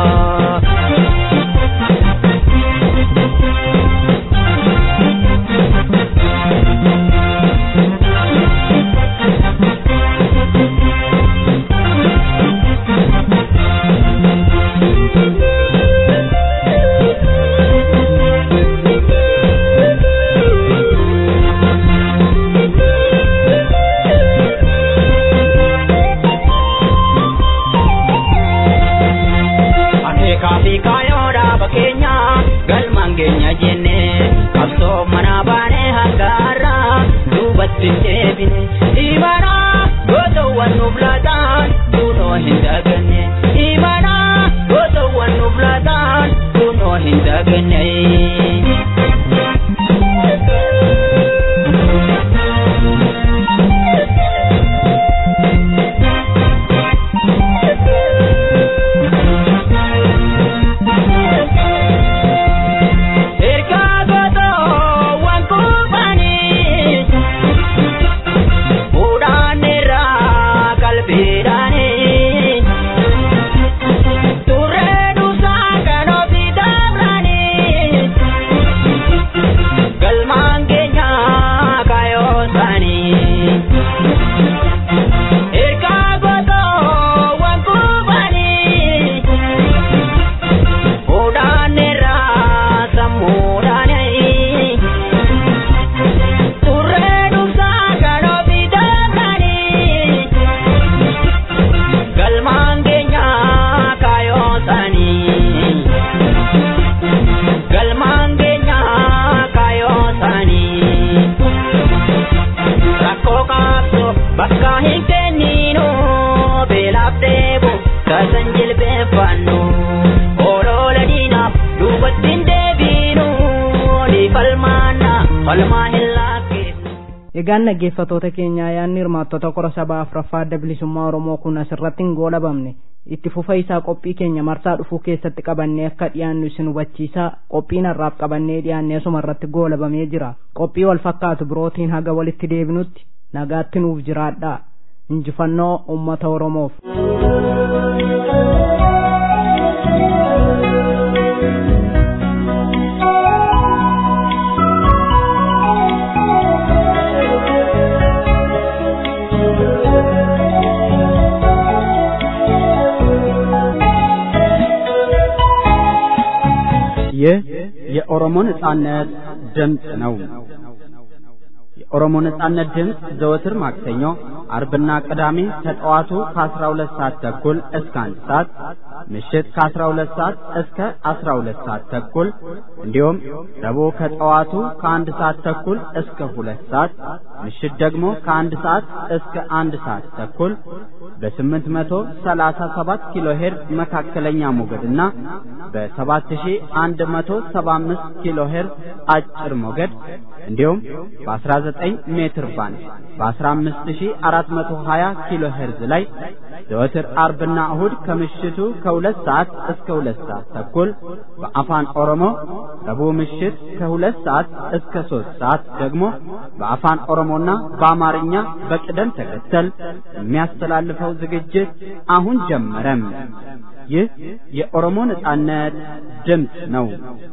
Speaker 11: Kaafi kaayoodha bakkeenya galmaan keenya jenne qabsoo mana baanee hangaarra duubatti hin deebine imana gootawwan nuuf laataan kunoo hin daganne imana gootawwan nuuf laataan kunoo hin daganne. fedhane. Turree dhusaa kan ofii dabrane. Galmaan keenya kaayoo isaanii. Ergaa gootoo waan kubanii. Fuudhaan irraa sammuudhaanii. Turree dhusaa kan ofii dabranii. Galmaan keenya kaayoo isaanii. Galmaan keenya kaayoo isaanii. Rakkoo qabdu bakka hin kenninu beelaaf deebu kasan jilbeeffannu. Oloola diinaaf duubatti hin deebinu ni falmaanna falmaa hin lakkifnu.
Speaker 2: Egaan dhaggeeffatoota keenyaa yaadni hirmaattota qora sabaa afuraffaa adda bilisummaa Oromoo kun asirratti hin goolabamne itti fufa isaa qophii keenya marsaa dhufuu keessatti qabannee akka dhiyaannu isin hubachiisaa qophiin har'aaf qabannee dhiyaannee asuma irratti goolabamee jira qophii wal fakkaatu birootiin haga walitti deebinutti nagaatti nuuf jiraadhaa injifannoo uummata Oromoof.
Speaker 1: ይህ የኦሮሞ ነጻነት ድምፅ ነው። የኦሮሞ ነጻነት ድምፅ ዘወትር ማክሰኞ፣ አርብና ቅዳሜ ከጠዋቱ ከ12 ሰዓት ተኩል እስከ 1 ሰዓት፣ ምሽት ከ12 ሰዓት እስከ 12 ሰዓት ተኩል እንዲሁም ረቡዕ ከጠዋቱ ከአንድ ሰዓት ተኩል እስከ 2 ሰዓት፣ ምሽት ደግሞ ከአንድ ሰዓት እስከ 1 ሰዓት ተኩል በ837 ኪሎ ሄርዝ መካከለኛ ሞገድና በ7175 ኪሎ ሄርዝ አጭር ሞገድ እንዲሁም በ19 ሜትር ባንድ በ15420 ኪሎ ሄርዝ ላይ ዘወትር አርብና እሁድ ከምሽቱ ከሁለት ሰዓት እስከ ሁለት ሰዓት ተኩል በአፋን ኦሮሞ ረቡዕ ምሽት ከሁለት ሰዓት እስከ ሶስት ሰዓት ደግሞ በአፋን ኦሮሞና በአማርኛ በቅደም ተከተል የሚያስተላልፈው ዝግጅት አሁን ጀመረም። ይህ የኦሮሞ ነጻነት ድምፅ ነው።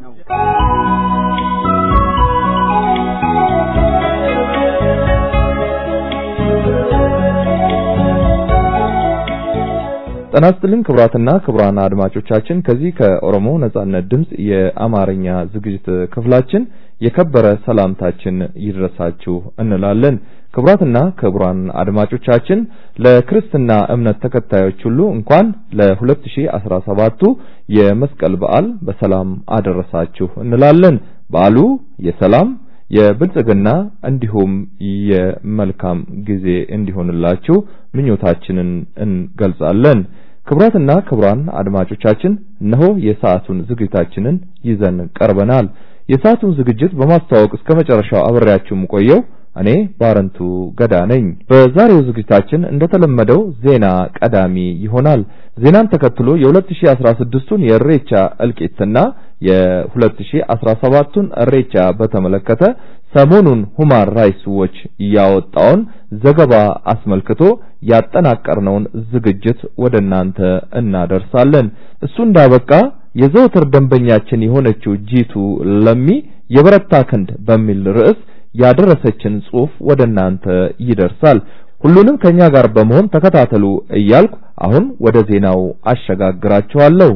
Speaker 12: ጤና ይስጥልን ክቡራትና ክቡራን አድማጮቻችን ከዚህ ከኦሮሞ ነጻነት ድምፅ የአማርኛ ዝግጅት ክፍላችን የከበረ ሰላምታችን ይድረሳችሁ እንላለን። ክቡራትና ክቡራን አድማጮቻችን ለክርስትና እምነት ተከታዮች ሁሉ እንኳን ለ2017ቱ የመስቀል በዓል በሰላም አደረሳችሁ እንላለን። በዓሉ የሰላም የብልጽግና እንዲሁም የመልካም ጊዜ እንዲሆንላችሁ ምኞታችንን እንገልጻለን። ክቡራትና ክቡራን አድማጮቻችን እነሆ የሰዓቱን ዝግጅታችንን ይዘን ቀርበናል። የሰዓቱን ዝግጅት በማስተዋወቅ እስከ መጨረሻው አብሬያችሁ የምቆየው እኔ ባረንቱ ገዳ ነኝ። በዛሬው ዝግጅታችን እንደተለመደው ዜና ቀዳሚ ይሆናል። ዜናን ተከትሎ የ2016ቱን የእሬቻ እልቂትና የ2017ቱን እሬቻ በተመለከተ ሰሞኑን ሁማን ራይትስ ዎች ያወጣውን ዘገባ አስመልክቶ ያጠናቀርነውን ዝግጅት ወደ እናንተ እናደርሳለን። እሱ እንዳበቃ የዘወትር ደንበኛችን የሆነችው ጂቱ ለሚ የበረታ ክንድ በሚል ርዕስ ያደረሰችን ጽሑፍ ወደ እናንተ ይደርሳል። ሁሉንም ከኛ ጋር በመሆን ተከታተሉ እያልኩ አሁን ወደ ዜናው አሸጋግራችኋለሁ።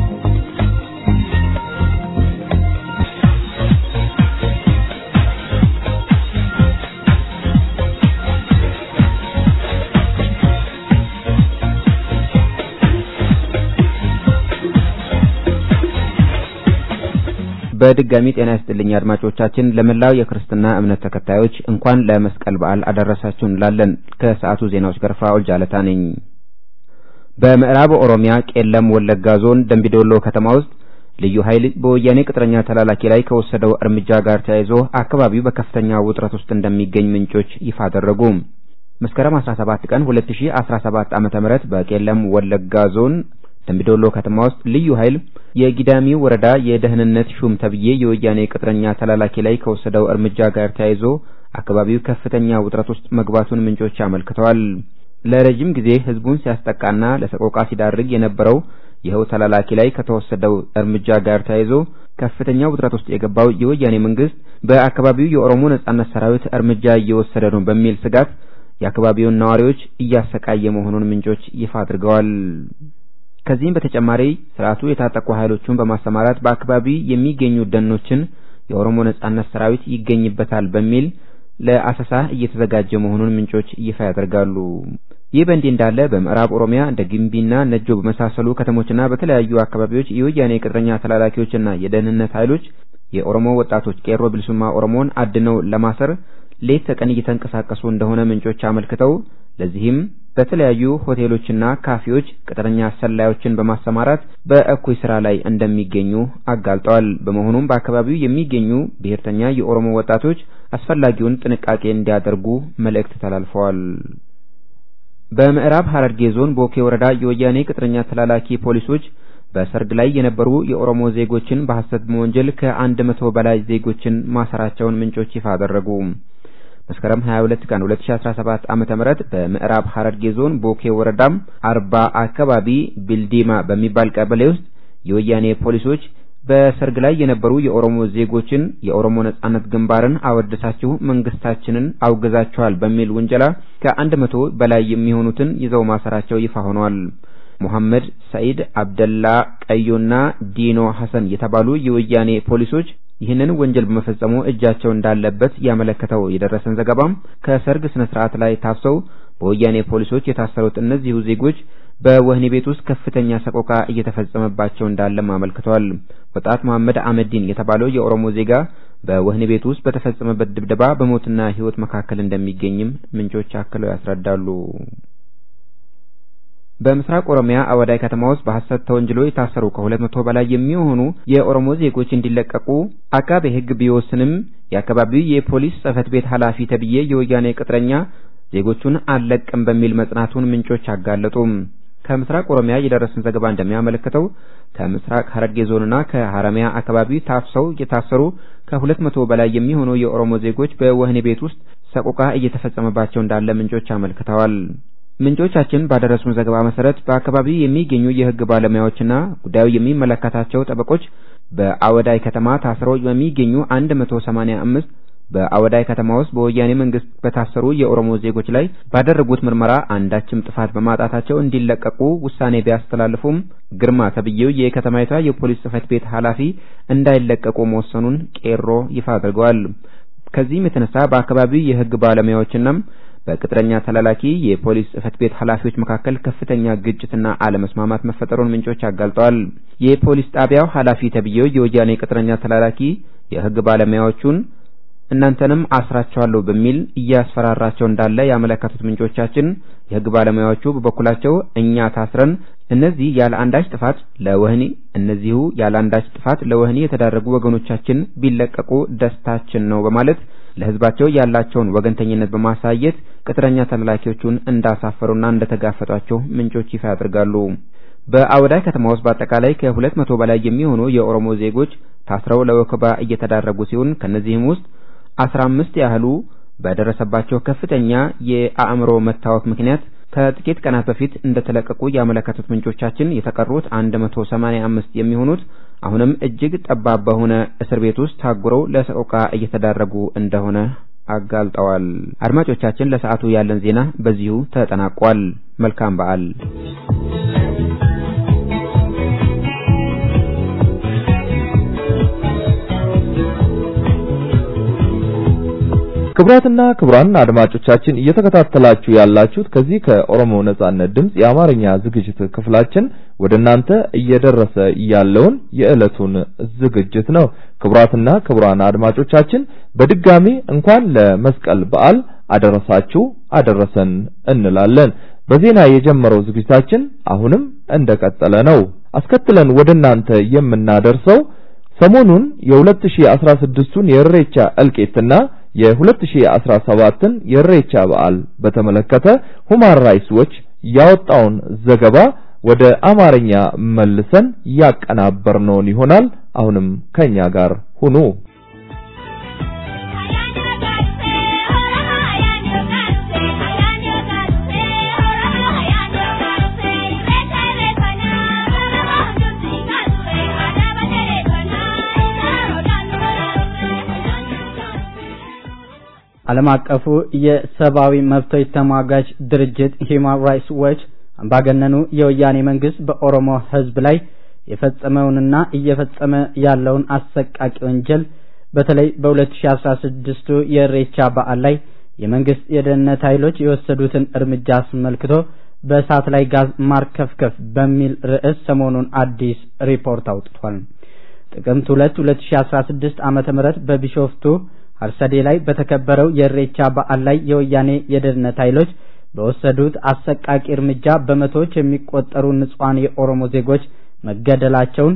Speaker 7: በድጋሚ ጤና ይስጥልኝ አድማጮቻችን። ለመላው የክርስትና እምነት ተከታዮች እንኳን ለመስቀል በዓል አደረሳችሁ እንላለን። ከሰዓቱ ዜናዎች ጋር ፍራኦል ጃለታ ነኝ። በምዕራብ ኦሮሚያ ቄለም ወለጋ ዞን ደንቢዶሎ ከተማ ውስጥ ልዩ ኃይል በወያኔ ቅጥረኛ ተላላኪ ላይ ከወሰደው እርምጃ ጋር ተያይዞ አካባቢው በከፍተኛ ውጥረት ውስጥ እንደሚገኝ ምንጮች ይፋ አደረጉ። መስከረም 17 ቀን 2017 ዓመተ ምህረት በቄለም ወለጋ ዞን ደምቢዶሎ ከተማ ውስጥ ልዩ ኃይል የጊዳሚ ወረዳ የደህንነት ሹም ተብዬ የወያኔ ቅጥረኛ ተላላኪ ላይ ከወሰደው እርምጃ ጋር ተያይዞ አካባቢው ከፍተኛ ውጥረት ውስጥ መግባቱን ምንጮች አመልክተዋል። ለረጅም ጊዜ ህዝቡን ሲያስጠቃና ለሰቆቃ ሲዳርግ የነበረው ይኸው ተላላኪ ላይ ከተወሰደው እርምጃ ጋር ተያይዞ ከፍተኛ ውጥረት ውስጥ የገባው የወያኔ መንግስት በአካባቢው የኦሮሞ ነጻነት ሰራዊት እርምጃ እየወሰደ ነው በሚል ስጋት የአካባቢውን ነዋሪዎች እያሰቃየ መሆኑን ምንጮች ይፋ አድርገዋል። ከዚህም በተጨማሪ ስርዓቱ የታጠቁ ኃይሎቹን በማሰማራት በአካባቢ የሚገኙ ደኖችን የኦሮሞ ነጻነት ሰራዊት ይገኝበታል በሚል ለአሰሳ እየተዘጋጀ መሆኑን ምንጮች ይፋ ያደርጋሉ። ይህ በእንዲህ እንዳለ በምዕራብ ኦሮሚያ እንደ ግንቢና ነጆ በመሳሰሉ ከተሞችና በተለያዩ አካባቢዎች የወያኔ ቅጥረኛ ተላላኪዎችና የደህንነት ኃይሎች የኦሮሞ ወጣቶች ቄሮ ብልሱማ ኦሮሞን አድነው ለማሰር ሌት ተቀን እየተንቀሳቀሱ እንደሆነ ምንጮች አመልክተው ለዚህም በተለያዩ ሆቴሎችና ካፌዎች ቅጥረኛ ሰላዮችን በማሰማራት በእኩይ ስራ ላይ እንደሚገኙ አጋልጠዋል። በመሆኑም በአካባቢው የሚገኙ ብሔርተኛ የኦሮሞ ወጣቶች አስፈላጊውን ጥንቃቄ እንዲያደርጉ መልእክት ተላልፈዋል። በምዕራብ ሐረርጌ ዞን ቦኬ ወረዳ የወያኔ ቅጥረኛ ተላላኪ ፖሊሶች በሰርግ ላይ የነበሩ የኦሮሞ ዜጎችን በሐሰት በመወንጀል ከአንድ መቶ በላይ ዜጎችን ማሰራቸውን ምንጮች ይፋ አደረጉ። መስከረም 22 ቀን 2017 ዓመተ ምህረት በምዕራብ ሐረርጌ ዞን ቦኬ ወረዳም አርባ አካባቢ ቢልዲማ በሚባል ቀበሌ ውስጥ የወያኔ ፖሊሶች በሰርግ ላይ የነበሩ የኦሮሞ ዜጎችን የኦሮሞ ነጻነት ግንባርን አወደሳችሁ መንግስታችንን አውግዛችኋል በሚል ውንጀላ ከአንድ መቶ በላይ የሚሆኑትን ይዘው ማሰራቸው ይፋ ሆኗል። ሙሐመድ ሰኢድ፣ አብደላ ቀዮና ዲኖ ሐሰን የተባሉ የወያኔ ፖሊሶች ይህንን ወንጀል በመፈጸሙ እጃቸው እንዳለበት ያመለከተው የደረሰን ዘገባም ከሰርግ ስነ ስርዓት ላይ ታፍሰው በወያኔ ፖሊሶች የታሰሩት እነዚሁ ዜጎች በወህኒ ቤት ውስጥ ከፍተኛ ሰቆቃ እየተፈጸመባቸው እንዳለም አመልክተዋል። ወጣት መሐመድ አመዲን የተባለው የኦሮሞ ዜጋ በወህኒ ቤት ውስጥ በተፈጸመበት ድብደባ በሞትና ሕይወት መካከል እንደሚገኝም ምንጮች አክለው ያስረዳሉ። በምስራቅ ኦሮሚያ አወዳይ ከተማ ውስጥ በሐሰት ተወንጅሎ የታሰሩ ከሁለት መቶ በላይ የሚሆኑ የኦሮሞ ዜጎች እንዲለቀቁ አቃቤ ሕግ ቢወስንም የአካባቢው የፖሊስ ጽሕፈት ቤት ኃላፊ ተብዬ የወያኔ ቅጥረኛ ዜጎቹን አልለቅም በሚል መጽናቱን ምንጮች አጋለጡ። ከምስራቅ ኦሮሚያ የደረሰን ዘገባ እንደሚያመለክተው ከምስራቅ ሐረርጌ ዞንና ከሐረሚያ አካባቢ ታፍሰው የታሰሩ ከሁለት መቶ በላይ የሚሆኑ የኦሮሞ ዜጎች በወህኒ ቤት ውስጥ ሰቆቃ እየተፈጸመባቸው እንዳለ ምንጮች አመልክተዋል። ምንጮቻችን ባደረሱን ዘገባ መሰረት በአካባቢው የሚገኙ የሕግ ባለሙያዎችና ጉዳዩ የሚመለከታቸው ጠበቆች በአወዳይ ከተማ ታስረው በሚገኙ 185 በአወዳይ ከተማ ውስጥ በወያኔ መንግስት በታሰሩ የኦሮሞ ዜጎች ላይ ባደረጉት ምርመራ አንዳችም ጥፋት በማጣታቸው እንዲለቀቁ ውሳኔ ቢያስተላልፉም ግርማ ተብዬው የከተማይቷ የፖሊስ ጽሕፈት ቤት ኃላፊ እንዳይለቀቁ መወሰኑን ቄሮ ይፋ አድርገዋል። ከዚህም የተነሳ በአካባቢው የሕግ ባለሙያዎችና በቅጥረኛ ተላላኪ የፖሊስ ጽሕፈት ቤት ኃላፊዎች መካከል ከፍተኛ ግጭትና አለመስማማት መፈጠሩን ምንጮች አጋልጠዋል። የፖሊስ ጣቢያው ኃላፊ ተብዬው የወያኔ ቅጥረኛ ተላላኪ የሕግ ባለሙያዎቹን እናንተንም አስራቸዋለሁ በሚል እያስፈራራቸው እንዳለ ያመለከቱት ምንጮቻችን የሕግ ባለሙያዎቹ በበኩላቸው እኛ ታስረን እነዚህ ያለ አንዳች ጥፋት ለወህኒ እነዚሁ ያለ አንዳች ጥፋት ለወህኒ የተዳረጉ ወገኖቻችን ቢለቀቁ ደስታችን ነው በማለት ለሕዝባቸው ያላቸውን ወገንተኝነት በማሳየት ቅጥረኛ ተላላኪዎቹን እንዳሳፈሩና እንደተጋፈጧቸው ምንጮች ይፋ ያደርጋሉ። በአወዳይ ከተማ ውስጥ በአጠቃላይ ከሁለት መቶ በላይ የሚሆኑ የኦሮሞ ዜጎች ታስረው ለወከባ እየተዳረጉ ሲሆን ከነዚህም ውስጥ አስራ አምስት ያህሉ በደረሰባቸው ከፍተኛ የአእምሮ መታወክ ምክንያት ከጥቂት ቀናት በፊት እንደተለቀቁ ያመለከቱት ምንጮቻችን የተቀሩት 185 የሚሆኑት አሁንም እጅግ ጠባብ በሆነ እስር ቤት ውስጥ ታጉረው ለሰቆቃ እየተዳረጉ እንደሆነ አጋልጠዋል። አድማጮቻችን፣ ለሰዓቱ ያለን ዜና በዚሁ ተጠናቋል። መልካም በዓል።
Speaker 12: ክቡራትና ክቡራን አድማጮቻችን እየተከታተላችሁ ያላችሁት ከዚህ ከኦሮሞ ነጻነት ድምጽ የአማርኛ ዝግጅት ክፍላችን ወደ እናንተ እየደረሰ ያለውን የዕለቱን ዝግጅት ነው። ክቡራትና ክቡራን አድማጮቻችን በድጋሚ እንኳን ለመስቀል በዓል አደረሳችሁ አደረሰን እንላለን። በዜና የጀመረው ዝግጅታችን አሁንም እንደቀጠለ ነው። አስከትለን ወደ እናንተ የምናደርሰው ሰሞኑን የ2016ቱን የእሬቻ እልቂትና የ2017ን የእሬቻ በዓል በተመለከተ ሁማን ራይትስ ዎች ያወጣውን ዘገባ ወደ አማርኛ መልሰን ያቀናበርነውን ይሆናል። አሁንም ከኛ ጋር ሁኑ።
Speaker 13: Ayaan
Speaker 1: ዓለም አቀፉ የሰብአዊ መብቶች ተሟጋች ድርጅት ሂውማን ራይትስ ዎች አምባገነኑ የወያኔ መንግስት በኦሮሞ ህዝብ ላይ የፈጸመውንና እየፈጸመ ያለውን አሰቃቂ ወንጀል በተለይ በ2016 የኢሬቻ በዓል ላይ የመንግስት የደህንነት ኃይሎች የወሰዱትን እርምጃ አስመልክቶ በእሳት ላይ ጋዝ ማርከፍከፍ በሚል ርዕስ ሰሞኑን አዲስ ሪፖርት አውጥቷል። ጥቅምት 2 2016 ዓመተ ምህረት በቢሾፍቱ አርሰዴ ላይ በተከበረው የኢሬቻ በዓል ላይ የወያኔ የደህንነት ኃይሎች በወሰዱት አሰቃቂ እርምጃ በመቶዎች የሚቆጠሩ ንጹሐን የኦሮሞ ዜጎች መገደላቸውን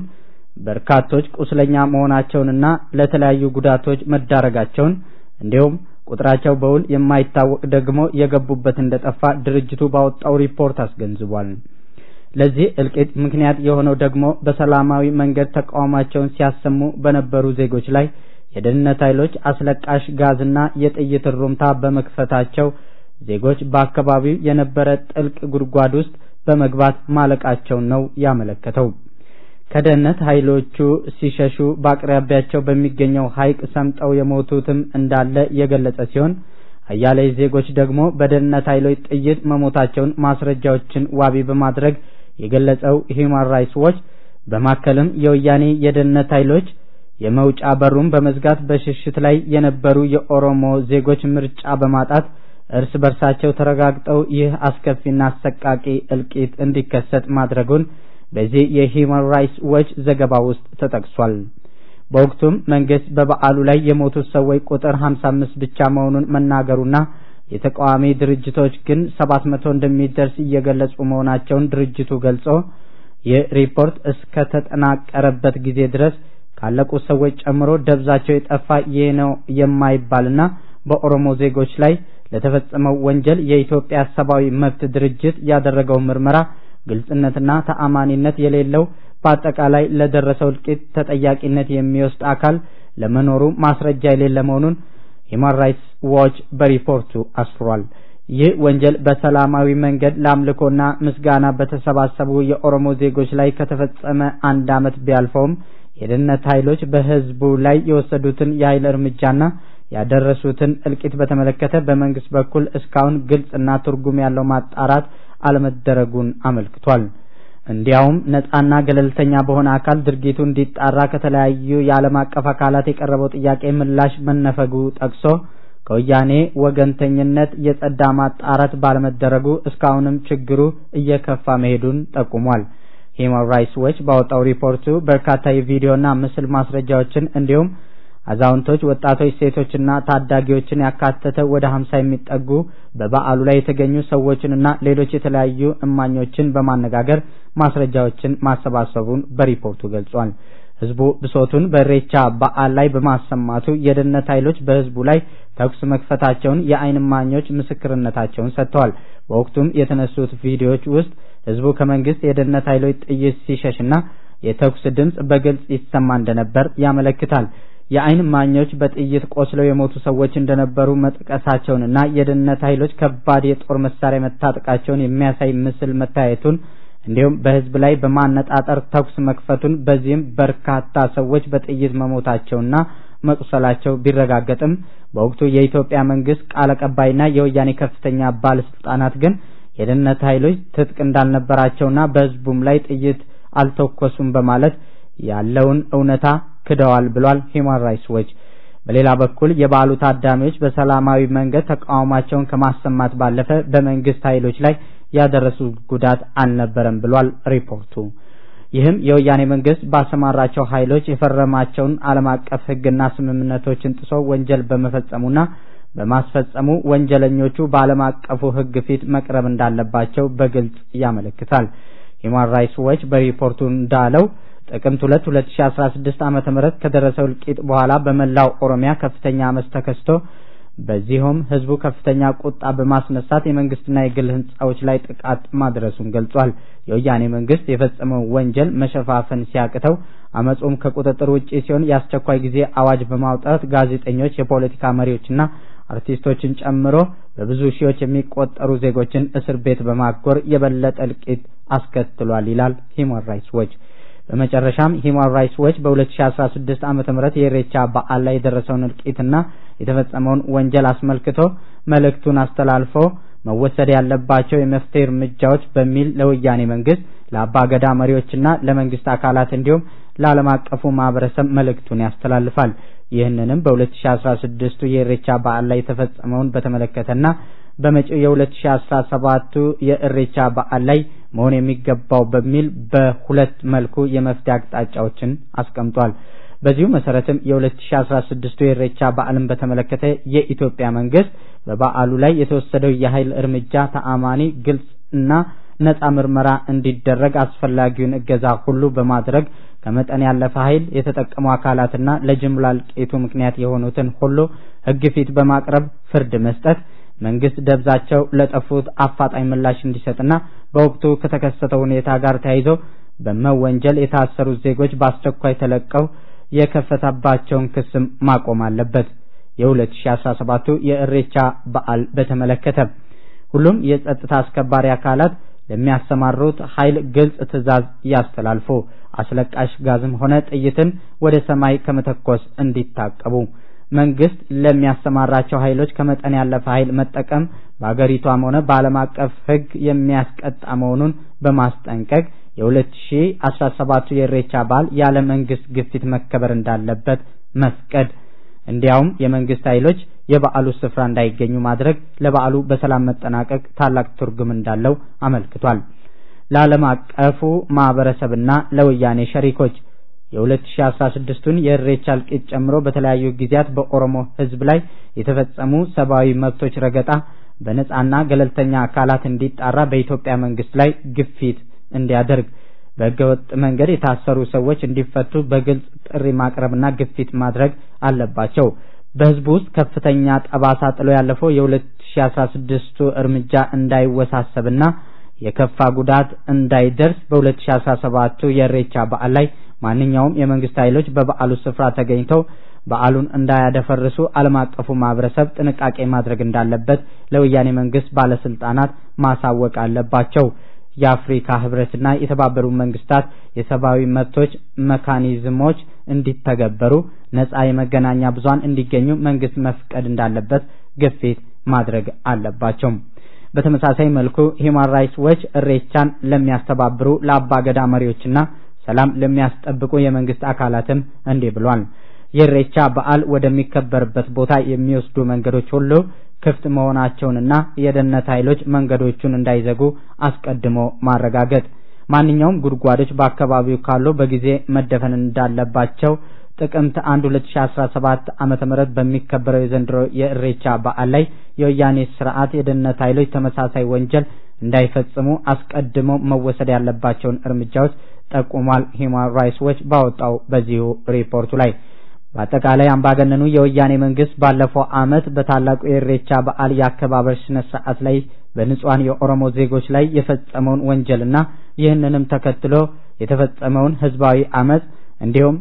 Speaker 1: በርካቶች ቁስለኛ መሆናቸውንና ለተለያዩ ጉዳቶች መዳረጋቸውን እንዲሁም ቁጥራቸው በውል የማይታወቅ ደግሞ የገቡበት እንደጠፋ ድርጅቱ ባወጣው ሪፖርት አስገንዝቧል። ለዚህ እልቂት ምክንያት የሆነው ደግሞ በሰላማዊ መንገድ ተቃውሟቸውን ሲያሰሙ በነበሩ ዜጎች ላይ የደህንነት ኃይሎች አስለቃሽ ጋዝና የጥይት እሩምታ በመክፈታቸው ዜጎች በአካባቢው የነበረ ጥልቅ ጉድጓድ ውስጥ በመግባት ማለቃቸውን ነው ያመለከተው። ከደህንነት ኃይሎቹ ሲሸሹ በአቅራቢያቸው በሚገኘው ሐይቅ ሰምጠው የሞቱትም እንዳለ የገለጸ ሲሆን አያሌ ዜጎች ደግሞ በደህንነት ኃይሎች ጥይት መሞታቸውን ማስረጃዎችን ዋቢ በማድረግ የገለጸው ሂውማን ራይትስ ዎች በማከልም የወያኔ የደህንነት ኃይሎች የመውጫ በሩን በመዝጋት በሽሽት ላይ የነበሩ የኦሮሞ ዜጎች ምርጫ በማጣት እርስ በርሳቸው ተረጋግጠው ይህ አስከፊና አሰቃቂ እልቂት እንዲከሰት ማድረጉን በዚህ የሂውማን ራይትስ ዎች ዘገባ ውስጥ ተጠቅሷል። በወቅቱም መንግስት በበዓሉ ላይ የሞቱት ሰዎች ቁጥር 55 ብቻ መሆኑን መናገሩና የተቃዋሚ ድርጅቶች ግን 700 እንደሚደርስ እየገለጹ መሆናቸውን ድርጅቱ ገልጾ ይህ ሪፖርት እስከ ተጠናቀረበት ጊዜ ድረስ ካለቁት ሰዎች ጨምሮ ደብዛቸው የጠፋ ይህ ነው የማይባልና በኦሮሞ ዜጎች ላይ ለተፈጸመው ወንጀል የኢትዮጵያ ሰብአዊ መብት ድርጅት ያደረገው ምርመራ ግልጽነትና ተአማኒነት የሌለው በአጠቃላይ ለደረሰው እልቂት ተጠያቂነት የሚወስድ አካል ለመኖሩ ማስረጃ የሌለ መሆኑን ሂውማን ራይትስ ዎች በሪፖርቱ አስፍሯል። ይህ ወንጀል በሰላማዊ መንገድ ለአምልኮና ምስጋና በተሰባሰቡ የኦሮሞ ዜጎች ላይ ከተፈጸመ አንድ ዓመት ቢያልፈውም የደህንነት ኃይሎች በህዝቡ ላይ የወሰዱትን የኃይል እርምጃና ያደረሱትን እልቂት በተመለከተ በመንግስት በኩል እስካሁን ግልጽና ትርጉም ያለው ማጣራት አለመደረጉን አመልክቷል። እንዲያውም ነጻና ገለልተኛ በሆነ አካል ድርጊቱ እንዲጣራ ከተለያዩ የዓለም አቀፍ አካላት የቀረበው ጥያቄ ምላሽ መነፈጉ ጠቅሶ ከወያኔ ወገንተኝነት የጸዳ ማጣራት ባለመደረጉ እስካሁንም ችግሩ እየከፋ መሄዱን ጠቁሟል። ሂውማን ራይትስ ዎች ባወጣው ሪፖርቱ በርካታ የቪዲዮና ምስል ማስረጃዎችን እንዲሁም አዛውንቶች፣ ወጣቶች፣ ሴቶችና ታዳጊዎችን ያካተተ ወደ ሀምሳ የሚጠጉ በበዓሉ ላይ የተገኙ ሰዎችንና ሌሎች የተለያዩ እማኞችን በማነጋገር ማስረጃዎችን ማሰባሰቡን በሪፖርቱ ገልጿል። ህዝቡ ብሶቱን በኢሬቻ በዓል ላይ በማሰማቱ የደህንነት ኃይሎች በህዝቡ ላይ ተኩስ መክፈታቸውን የዓይን እማኞች ምስክርነታቸውን ሰጥተዋል። በወቅቱም የተነሱት ቪዲዮዎች ውስጥ ህዝቡ ከመንግስት የደህንነት ኃይሎች ጥይት ሲሸሽና የተኩስ ድምፅ በግልጽ ይሰማ እንደነበር ያመለክታል። የዓይን እማኞች በጥይት ቆስለው የሞቱ ሰዎች እንደነበሩ መጥቀሳቸውንና የደህንነት ኃይሎች ከባድ የጦር መሳሪያ መታጠቃቸውን የሚያሳይ ምስል መታየቱን እንዲሁም በህዝብ ላይ በማነጣጠር ተኩስ መክፈቱን በዚህም በርካታ ሰዎች በጥይት መሞታቸውና መቁሰላቸው ቢረጋገጥም በወቅቱ የኢትዮጵያ መንግስት ቃል አቀባይና የወያኔ ከፍተኛ ባለስልጣናት ግን የደህንነት ኃይሎች ትጥቅ እንዳልነበራቸውና በህዝቡም ላይ ጥይት አልተኮሱም በማለት ያለውን እውነታ ክደዋል ብሏል ሂውማን ራይትስ ዎች። በሌላ በኩል የበዓሉ ታዳሚዎች በሰላማዊ መንገድ ተቃውሟቸውን ከማሰማት ባለፈ በመንግስት ኃይሎች ላይ ያደረሱት ጉዳት አልነበረም ብሏል ሪፖርቱ። ይህም የወያኔ መንግስት ባሰማራቸው ኃይሎች የፈረማቸውን ዓለም አቀፍ ህግና ስምምነቶችን ጥሶ ወንጀል በመፈጸሙና በማስፈጸሙ ወንጀለኞቹ በዓለም አቀፉ ህግ ፊት መቅረብ እንዳለባቸው በግልጽ ያመለክታል። ሂውማን ራይትስ ዎች በሪፖርቱ እንዳለው ጥቅምት 2 2016 ዓመተ ምህረት ከደረሰው እልቂት በኋላ በመላው ኦሮሚያ ከፍተኛ አመፅ ተከስቶ በዚሁም ህዝቡ ከፍተኛ ቁጣ በማስነሳት የመንግስትና የግል ህንጻዎች ላይ ጥቃት ማድረሱን ገልጿል። የወያኔ መንግስት የፈጸመው ወንጀል መሸፋፈን ሲያቅተው አመፁም ከቁጥጥር ውጪ ሲሆን የአስቸኳይ ጊዜ አዋጅ በማውጣት ጋዜጠኞች፣ የፖለቲካ መሪዎችና አርቲስቶችን ጨምሮ በብዙ ሺዎች የሚቆጠሩ ዜጎችን እስር ቤት በማጎር የበለጠ እልቂት አስከትሏል ይላል ሂውማን ራይትስ ዎች። በመጨረሻም ሂማን ራይትስ ዎች በ2016 ዓመተ ምህረት የኢሬቻ በዓል ላይ የደረሰውን እልቂትና የተፈጸመውን ወንጀል አስመልክቶ መልእክቱን አስተላልፎ መወሰድ ያለባቸው የመፍትሄ እርምጃዎች በሚል ለወያኔ መንግስት ለአባ ገዳ መሪዎችና ለመንግስት አካላት እንዲሁም ለዓለም አቀፉ ማህበረሰብ መልእክቱን ያስተላልፋል። ይህንንም በ2016 የኢሬቻ በዓል ላይ የተፈጸመውን በተመለከተና በመጪው የ2017 የኢሬቻ በዓል ላይ መሆን የሚገባው በሚል በሁለት መልኩ የመፍትሄ አቅጣጫዎችን አስቀምጧል። በዚሁ መሰረትም የ2016 የኢሬቻ በዓልን በተመለከተ የኢትዮጵያ መንግስት በበዓሉ ላይ የተወሰደው የኃይል እርምጃ ተአማኒ፣ ግልጽ እና ነጻ ምርመራ እንዲደረግ አስፈላጊውን እገዛ ሁሉ በማድረግ ከመጠን ያለፈ ኃይል የተጠቀሙ አካላትና ለጅምላ እልቂቱ ምክንያት የሆኑትን ሁሉ ሕግ ፊት በማቅረብ ፍርድ መስጠት መንግስት ደብዛቸው ለጠፉት አፋጣኝ ምላሽ እንዲሰጥና በወቅቱ ከተከሰተው ሁኔታ ጋር ተያይዞ በመወንጀል የታሰሩት ዜጎች በአስቸኳይ ተለቀው የከፈተባቸውን ክስም ማቆም አለበት። የ2017 የእሬቻ በዓል በተመለከተ ሁሉም የጸጥታ አስከባሪ አካላት ለሚያሰማሩት ኃይል ግልጽ ትዕዛዝ ያስተላልፉ። አስለቃሽ ጋዝም ሆነ ጥይትን ወደ ሰማይ ከመተኮስ እንዲታቀቡ። መንግስት ለሚያሰማራቸው ኃይሎች ከመጠን ያለፈ ኃይል መጠቀም በአገሪቷም ሆነ በዓለም አቀፍ ሕግ የሚያስቀጣ መሆኑን በማስጠንቀቅ የ2017 የኢሬቻ በዓል ያለ መንግስት ግፊት መከበር እንዳለበት መፍቀድ እንዲያውም የመንግስት ኃይሎች የበዓሉ ስፍራ እንዳይገኙ ማድረግ ለበዓሉ በሰላም መጠናቀቅ ታላቅ ትርጉም እንዳለው አመልክቷል። ለዓለም አቀፉ ማህበረሰብና ለወያኔ ሸሪኮች የ2016ቱን የኢሬቻ እልቂት ጨምሮ በተለያዩ ጊዜያት በኦሮሞ ህዝብ ላይ የተፈጸሙ ሰብአዊ መብቶች ረገጣ በነጻና ገለልተኛ አካላት እንዲጣራ በኢትዮጵያ መንግስት ላይ ግፊት እንዲያደርግ በህገወጥ መንገድ የታሰሩ ሰዎች እንዲፈቱ በግልጽ ጥሪ ማቅረብና ግፊት ማድረግ አለባቸው። በህዝቡ ውስጥ ከፍተኛ ጠባሳ ጥሎ ያለፈው የ2016ቱ እርምጃ እንዳይወሳሰብና የከፋ ጉዳት እንዳይደርስ በ2017 የኢሬቻ በዓል ላይ ማንኛውም የመንግስት ኃይሎች በበዓሉ ስፍራ ተገኝተው በዓሉን እንዳያደፈርሱ ዓለም አቀፉ ማህበረሰብ ጥንቃቄ ማድረግ እንዳለበት ለወያኔ መንግስት ባለስልጣናት ማሳወቅ አለባቸው። የአፍሪካ ህብረትና የተባበሩት መንግስታት የሰብአዊ መብቶች መካኒዝሞች እንዲተገበሩ ነጻ የመገናኛ ብዙሃን እንዲገኙ መንግስት መፍቀድ እንዳለበት ግፊት ማድረግ አለባቸው። በተመሳሳይ መልኩ ሂማን ራይትስ ዎች እሬቻን ለሚያስተባብሩ ለአባገዳ መሪዎችና ሰላም ለሚያስጠብቁ የመንግስት አካላትም እንዲህ ብሏል። የእሬቻ በዓል ወደሚከበርበት ቦታ የሚወስዱ መንገዶች ሁሉ ክፍት መሆናቸውንና የደህንነት ኃይሎች መንገዶቹን እንዳይዘጉ አስቀድሞ ማረጋገጥ፣ ማንኛውም ጉድጓዶች በአካባቢው ካሉ በጊዜ መደፈን እንዳለባቸው ጥቅምት 1 2017 ዓመተ ምህረት በሚከበረው የዘንድሮ የእሬቻ በዓል ላይ የወያኔ ስርዓት የደህንነት ኃይሎች ተመሳሳይ ወንጀል እንዳይፈጽሙ አስቀድሞ መወሰድ ያለባቸውን እርምጃዎች ጠቁሟል። ሂማን ራይትስ ዎች ባወጣው በዚሁ ሪፖርቱ ላይ በአጠቃላይ አምባገነኑ የወያኔ መንግስት ባለፈው ዓመት በታላቁ የኢሬቻ በዓል የአከባበር ስነ ስርዓት ላይ በንጹሐን የኦሮሞ ዜጎች ላይ የፈጸመውን ወንጀልና ይህንንም ተከትሎ የተፈጸመውን ህዝባዊ አመጽ እንዲሁም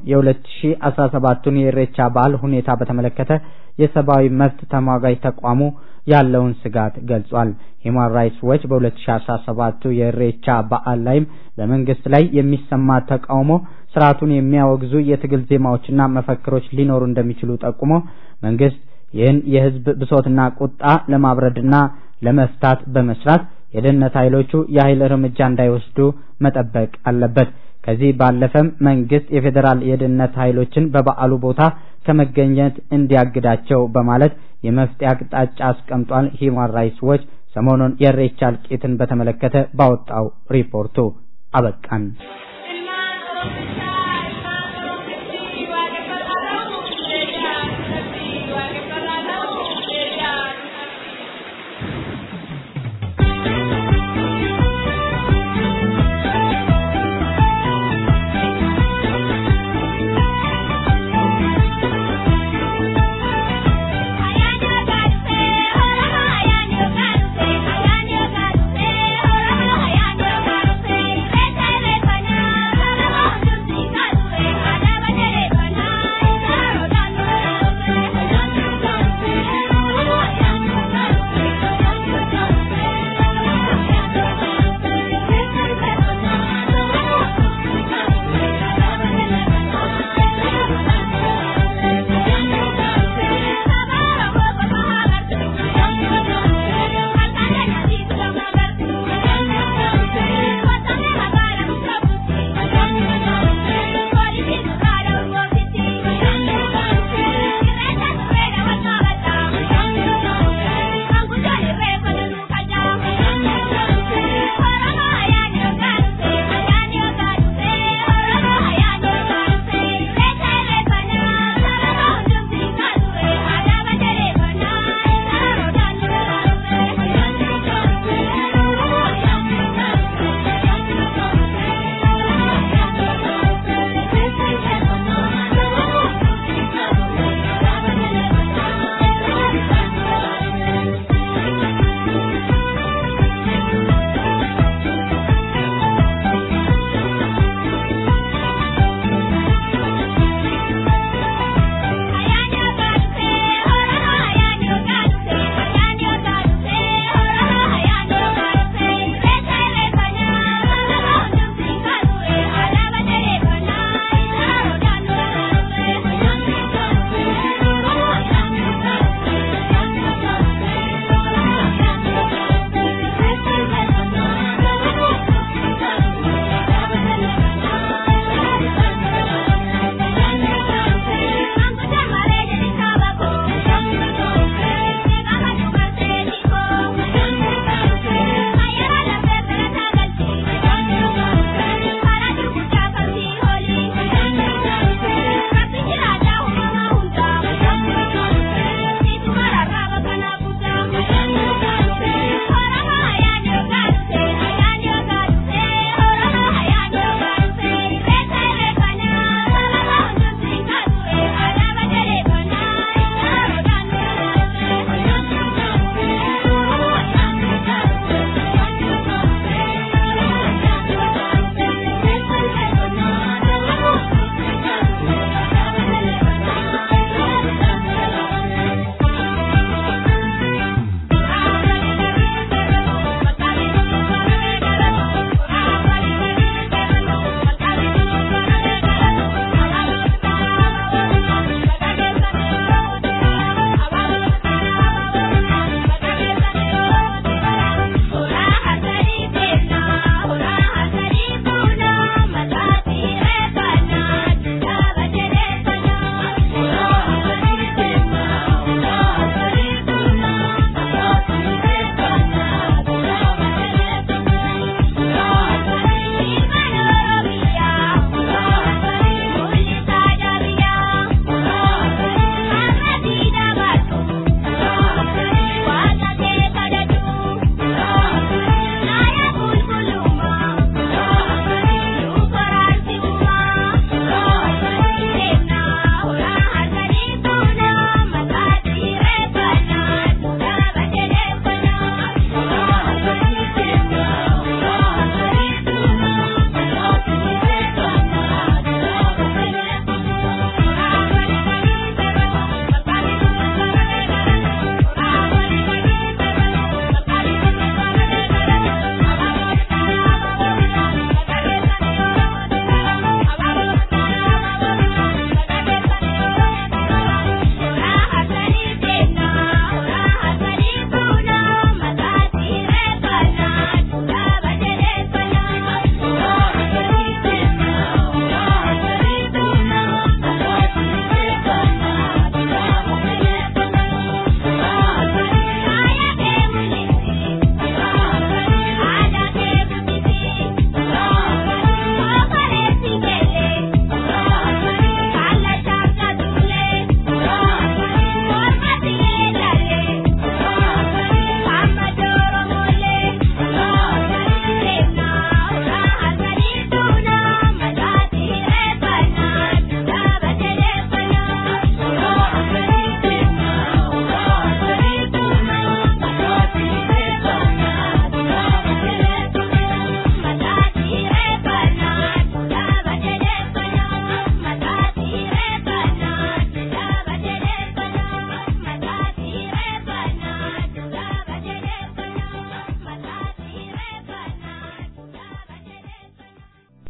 Speaker 1: የ2017ቱን የኢሬቻ በዓል ሁኔታ በተመለከተ የሰብአዊ መብት ተሟጋጅ ተቋሙ ያለውን ስጋት ገልጿል። ሂማን ራይትስ ዎች በ2017 የኢሬቻ በዓል ላይም በመንግስት ላይ የሚሰማ ተቃውሞ ስርዓቱን የሚያወግዙ የትግል ዜማዎችና መፈክሮች ሊኖሩ እንደሚችሉ ጠቁሞ መንግስት ይህን የህዝብ ብሶትና ቁጣ ለማብረድና ለመፍታት በመስራት የደህንነት ኃይሎቹ የኃይል እርምጃ እንዳይወስዱ መጠበቅ አለበት። ከዚህ ባለፈም መንግስት የፌዴራል የደህንነት ኃይሎችን በበዓሉ ቦታ ከመገኘት እንዲያግዳቸው በማለት የመፍትሄ አቅጣጫ አስቀምጧል። ሂማን ራይትስ ዎች ሰሞኑን የኢሬቻ እልቂትን በተመለከተ ባወጣው ሪፖርቱ አበቃን።
Speaker 13: Thank you.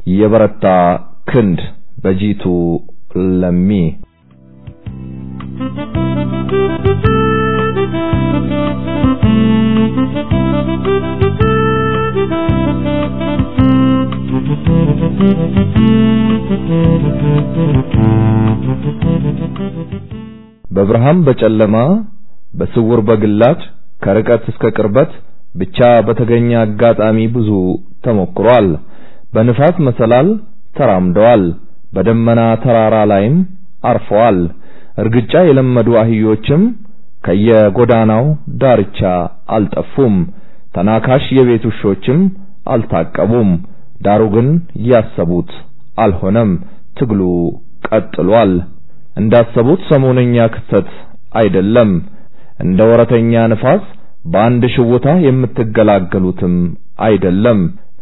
Speaker 12: የበረታ ክንድ በጂቱ ለሚ በብርሃን በጨለማ በስውር በግላጭ ከርቀት እስከ ቅርበት ብቻ በተገኘ አጋጣሚ ብዙ ተሞክሯል። በንፋስ መሰላል ተራምደዋል። በደመና ተራራ ላይም አርፈዋል። እርግጫ የለመዱ አህዮችም ከየጎዳናው ዳርቻ አልጠፉም። ተናካሽ የቤት ውሾችም አልታቀቡም። ዳሩ ግን ያሰቡት አልሆነም። ትግሉ ቀጥሏል። እንዳሰቡት ሰሞነኛ ክስተት አይደለም። እንደ ወረተኛ ንፋስ በአንድ ሽውታ የምትገላገሉትም አይደለም።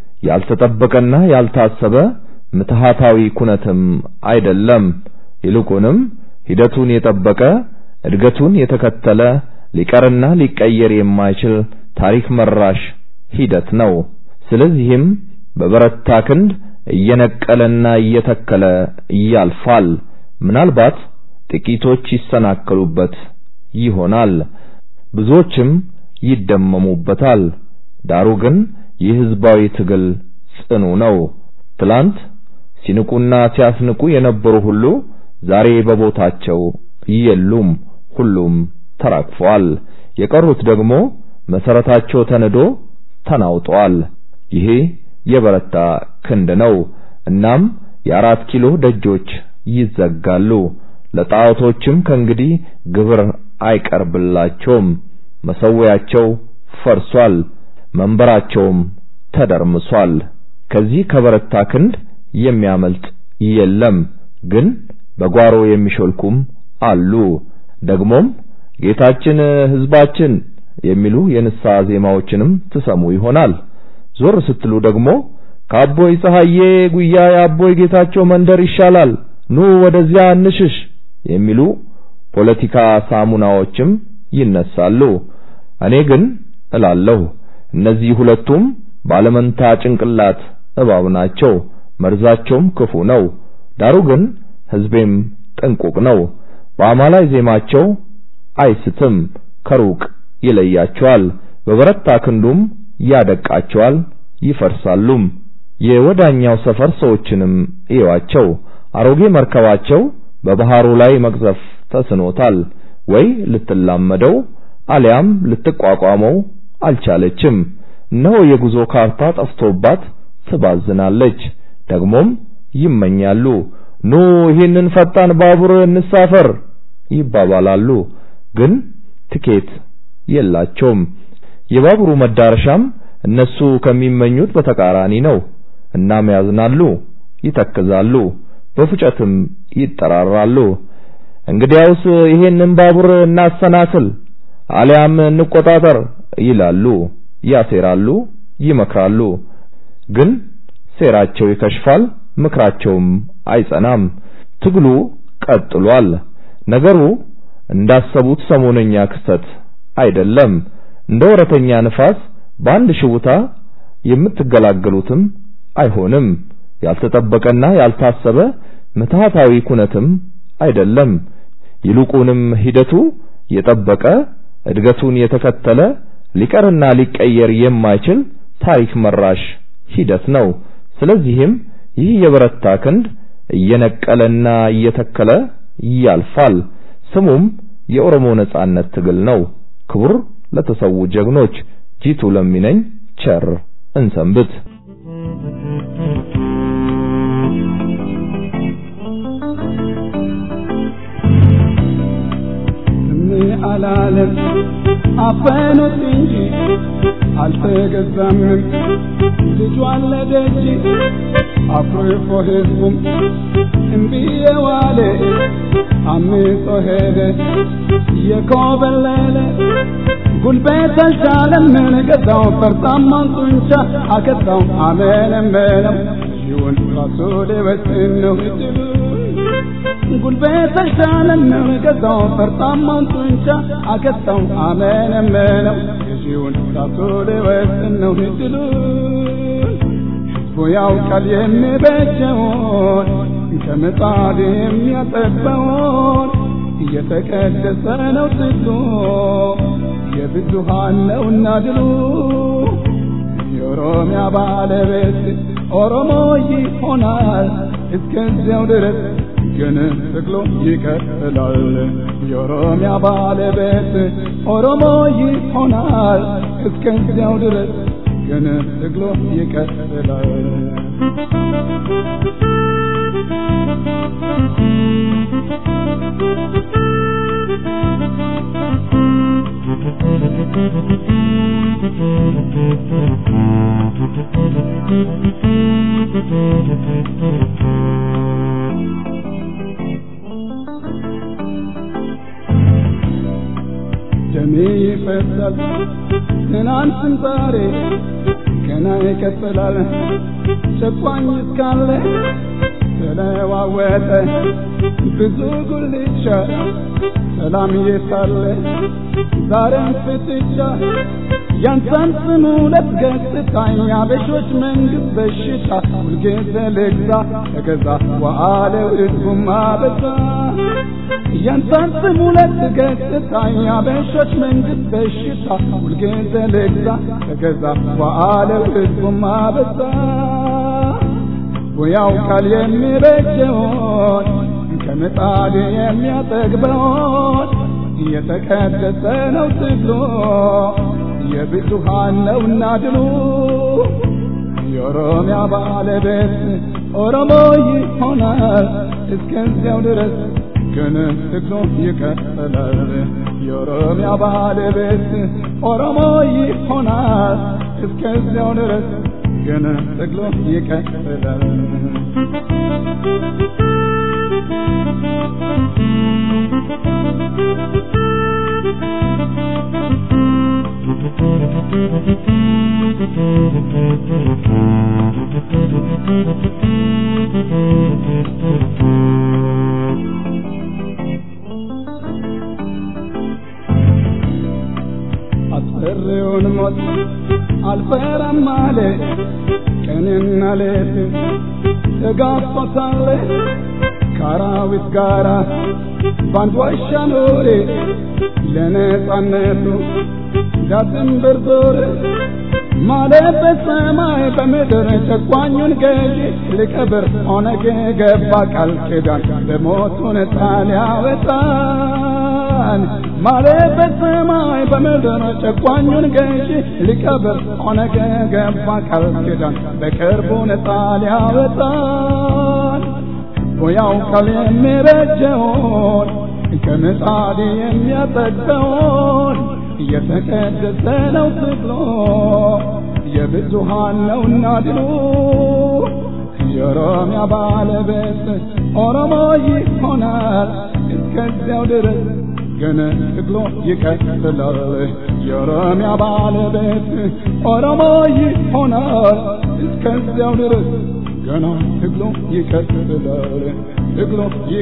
Speaker 12: ያልተጠበቀና ያልታሰበ ምትሃታዊ ኩነትም አይደለም። ይልቁንም ሂደቱን የጠበቀ እድገቱን የተከተለ ሊቀርና ሊቀየር የማይችል ታሪክ መራሽ ሂደት ነው። ስለዚህም በበረታ ክንድ እየነቀለና እየተከለ ያልፋል። ምናልባት ጥቂቶች ይሰናከሉበት ይሆናል፣ ብዙዎችም ይደመሙበታል። ዳሩ ግን ይህ ህዝባዊ ትግል ጽኑ ነው። ትላንት ሲንቁና ሲያስንቁ የነበሩ ሁሉ ዛሬ በቦታቸው የሉም። ሁሉም ተራግፈዋል። የቀሩት ደግሞ መሰረታቸው ተንዶ ተናውጠዋል። ይሄ የበረታ ክንድ ነው። እናም የአራት ኪሎ ደጆች ይዘጋሉ። ለጣዖቶችም ከእንግዲህ ግብር አይቀርብላቸውም። መሰዊያቸው ፈርሷል፣ መንበራቸውም ተደርምሷል። ከዚህ ከበረታ ክንድ የሚያመልጥ የለም። ግን በጓሮ የሚሾልኩም አሉ። ደግሞም ጌታችን ሕዝባችን የሚሉ የንስሐ ዜማዎችንም ትሰሙ ይሆናል። ዞር ስትሉ ደግሞ ከአቦይ ፀሐዬ ጉያ የአቦይ ጌታቸው መንደር ይሻላል፣ ኑ ወደዚያ እንሽሽ የሚሉ ፖለቲካ ሳሙናዎችም ይነሳሉ። እኔ ግን እላለሁ እነዚህ ሁለቱም ባለመንታ ጭንቅላት እባብ ናቸው፣ መርዛቸውም ክፉ ነው። ዳሩ ግን ሕዝቤም ጥንቁቅ ነው። በአማላይ ዜማቸው አይስትም፣ ከሩቅ ይለያቸዋል፣ በበረታ ክንዱም ያደቃቸዋል፣ ይፈርሳሉም። የወዳኛው ሰፈር ሰዎችንም እዩዋቸው። አሮጌ መርከባቸው በባህሩ ላይ መቅዘፍ ተስኖታል። ወይ ልትላመደው አሊያም ልትቋቋመው አልቻለችም። እነሆ የጉዞ ካርታ ጠፍቶባት ትባዝናለች። ደግሞም ይመኛሉ። ኑ ይህንን ፈጣን ባቡር እንሳፈር ይባባላሉ። ግን ትኬት የላቸውም። የባቡሩ መዳረሻም እነሱ ከሚመኙት በተቃራኒ ነው። እናም ያዝናሉ፣ ይተክዛሉ፣ በፉጨትም ይጠራራሉ። እንግዲያውስ ይሄንን ባቡር እናሰናክል አሊያም እንቆጣጠር ይላሉ፣ ያሴራሉ፣ ይመክራሉ። ግን ሴራቸው ይከሽፋል፣ ምክራቸውም አይጸናም። ትግሉ ቀጥሏል። ነገሩ እንዳሰቡት ሰሞነኛ ክስተት አይደለም። እንደ ወረተኛ ንፋስ በአንድ ሽውታ የምትገላገሉትም አይሆንም። ያልተጠበቀና ያልታሰበ ምትሃታዊ ኩነትም አይደለም። ይልቁንም ሂደቱ የጠበቀ እድገቱን የተከተለ ሊቀርና ሊቀየር የማይችል ታሪክ መራሽ ሂደት ነው። ስለዚህም ይህ የበረታ ክንድ እየነቀለና እየተከለ ያልፋል። ስሙም የኦሮሞ ነጻነት ትግል ነው። ክቡር ለተሰዉ ጀግኖች ጂቱ ለሚነኝ ቸር እንሰንብት።
Speaker 13: አላለም አፈኑት እንጂ አልተገዛምም ልጇ አለደጅ አኩርፎ ህዝቡም እምቢዬ ዋለ አምጾ ሄደ የኮበለለ ጉልበት አልቻለም ገዛው ፈርጣማን ጡንቻ አከታው አመነመነው ይሁን ራሱ ሊወስን ነው ጉልበት አልቻለም ገዛው ፈርጣማን ጡንቻ አከታው አመነመነው ገዢውን ራሱ ሊወስን ነው ድሉን ህዝቡ ያውቃል የሚበጀውን ከምጣድ የሚያጠበውን እየተቀደሰ ነው ትግሉ የብዙሃን ነውና ድሉ የኦሮሚያ ባለቤት ኦሮሞ ይሆናል እስከዚያው ድረስ ግን ትግሉ ይቀጥላል። የኦሮሚያ ባለቤት ኦሮሞ ይሆናል እስከዚያው ድረስ ግን ትግሉ ይቀጥላል። ደሜ ይፈሳል ትናንትም ዛሬ ገና ይቀጥላል። ጨቋኝ እስካለ ተለዋወጠ ብዙ ጉልቻ ሰላም የሳለ ዛሬም ፍጥጫ ያንተን ስሙ ለትገጽታኝ አበሾች መንግስት በሽታ ሁልጊዜ ልግዛ ተገዛ ዋአለው ህዝቡም አበዛ ያንተን ስሙ ለትገጽታኝ አበሾች መንግስት በሽታ ሁልጊዜ ልግዛ ተገዛ ዋአለው ህዝቡም አበዛ ያውቃል የሚበጀውን ከምጣድ የሚያጠግበውን የተቀደሰ ነው ትግሉ የብዙሃን ነውና ድሉ የኦሮሚያ ባለቤት ኦሮሞ ይሆናል እስከዚያው ድረስ ግን ትግሉ ይቀጥላል። የኦሮሚያ ባለቤት ኦሮሞ ይሆናል እስከዚያው ድረስ ግን ትግሉ ይቀጥላል። አስፈሪውን ሞት አልፈራም አለ ቀንና ሌት ተጋፍቶታል ከአራዊት ጋራ ባንድ ዋሻ ኖሬ ለነጻነቱ ዳትን ብርዞር ማለት በሰማይ በምድር ጨቋኙን ገዢ ሊቀብር ኦነግ ገባ ቃል ኪዳን በሞቱ ነፃ ሊያወጣን ማለት በሰማይ በምድር ጨቋኙን ገዢ ሊቀብር ኦነግ ገባ ቃል ኪዳን በቅርቡ ነፃ ሊያወጣን ያውቃል የሚበጀውን ከምጣድ የሚያጠግበውን የተቀደሰ ነው ትግሎ የብዙሃን ነውና ድሉ የኦሮሚያ ባለቤት ኦሮሞ ይሆናል እስከዚያው ድረስ ግን ትግሎ ይቀጥላል። የኦሮሚያ ባለቤት ኦሮሞ ይሆናል እስከዚያው ድረስ ገና ትግሎ ይቀጥላል። ትግሎ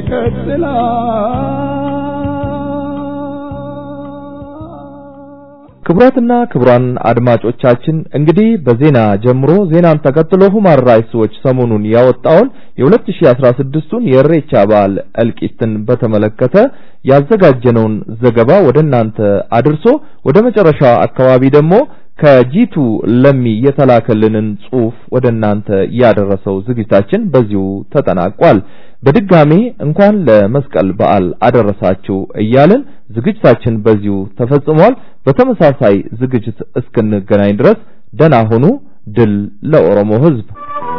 Speaker 13: ይቀጥላል።
Speaker 12: ክቡራትና ክቡራን አድማጮቻችን እንግዲህ በዜና ጀምሮ ዜናን ተከትሎ ሁማን ራይትስ ዎች ሰሞኑን ያወጣውን የ2016ቱን የእሬቻ በዓል እልቂትን በተመለከተ ያዘጋጀነውን ዘገባ ወደ እናንተ አድርሶ ወደ መጨረሻው አካባቢ ደግሞ ከጂቱ ለሚ የተላከልንን ጽሑፍ ወደ እናንተ ያደረሰው ዝግጅታችን በዚሁ ተጠናቋል። በድጋሜ እንኳን ለመስቀል በዓል አደረሳችሁ እያልን ዝግጅታችን በዚሁ ተፈጽሟል። በተመሳሳይ ዝግጅት እስክንገናኝ ድረስ ደህና ሁኑ። ድል ለኦሮሞ ሕዝብ!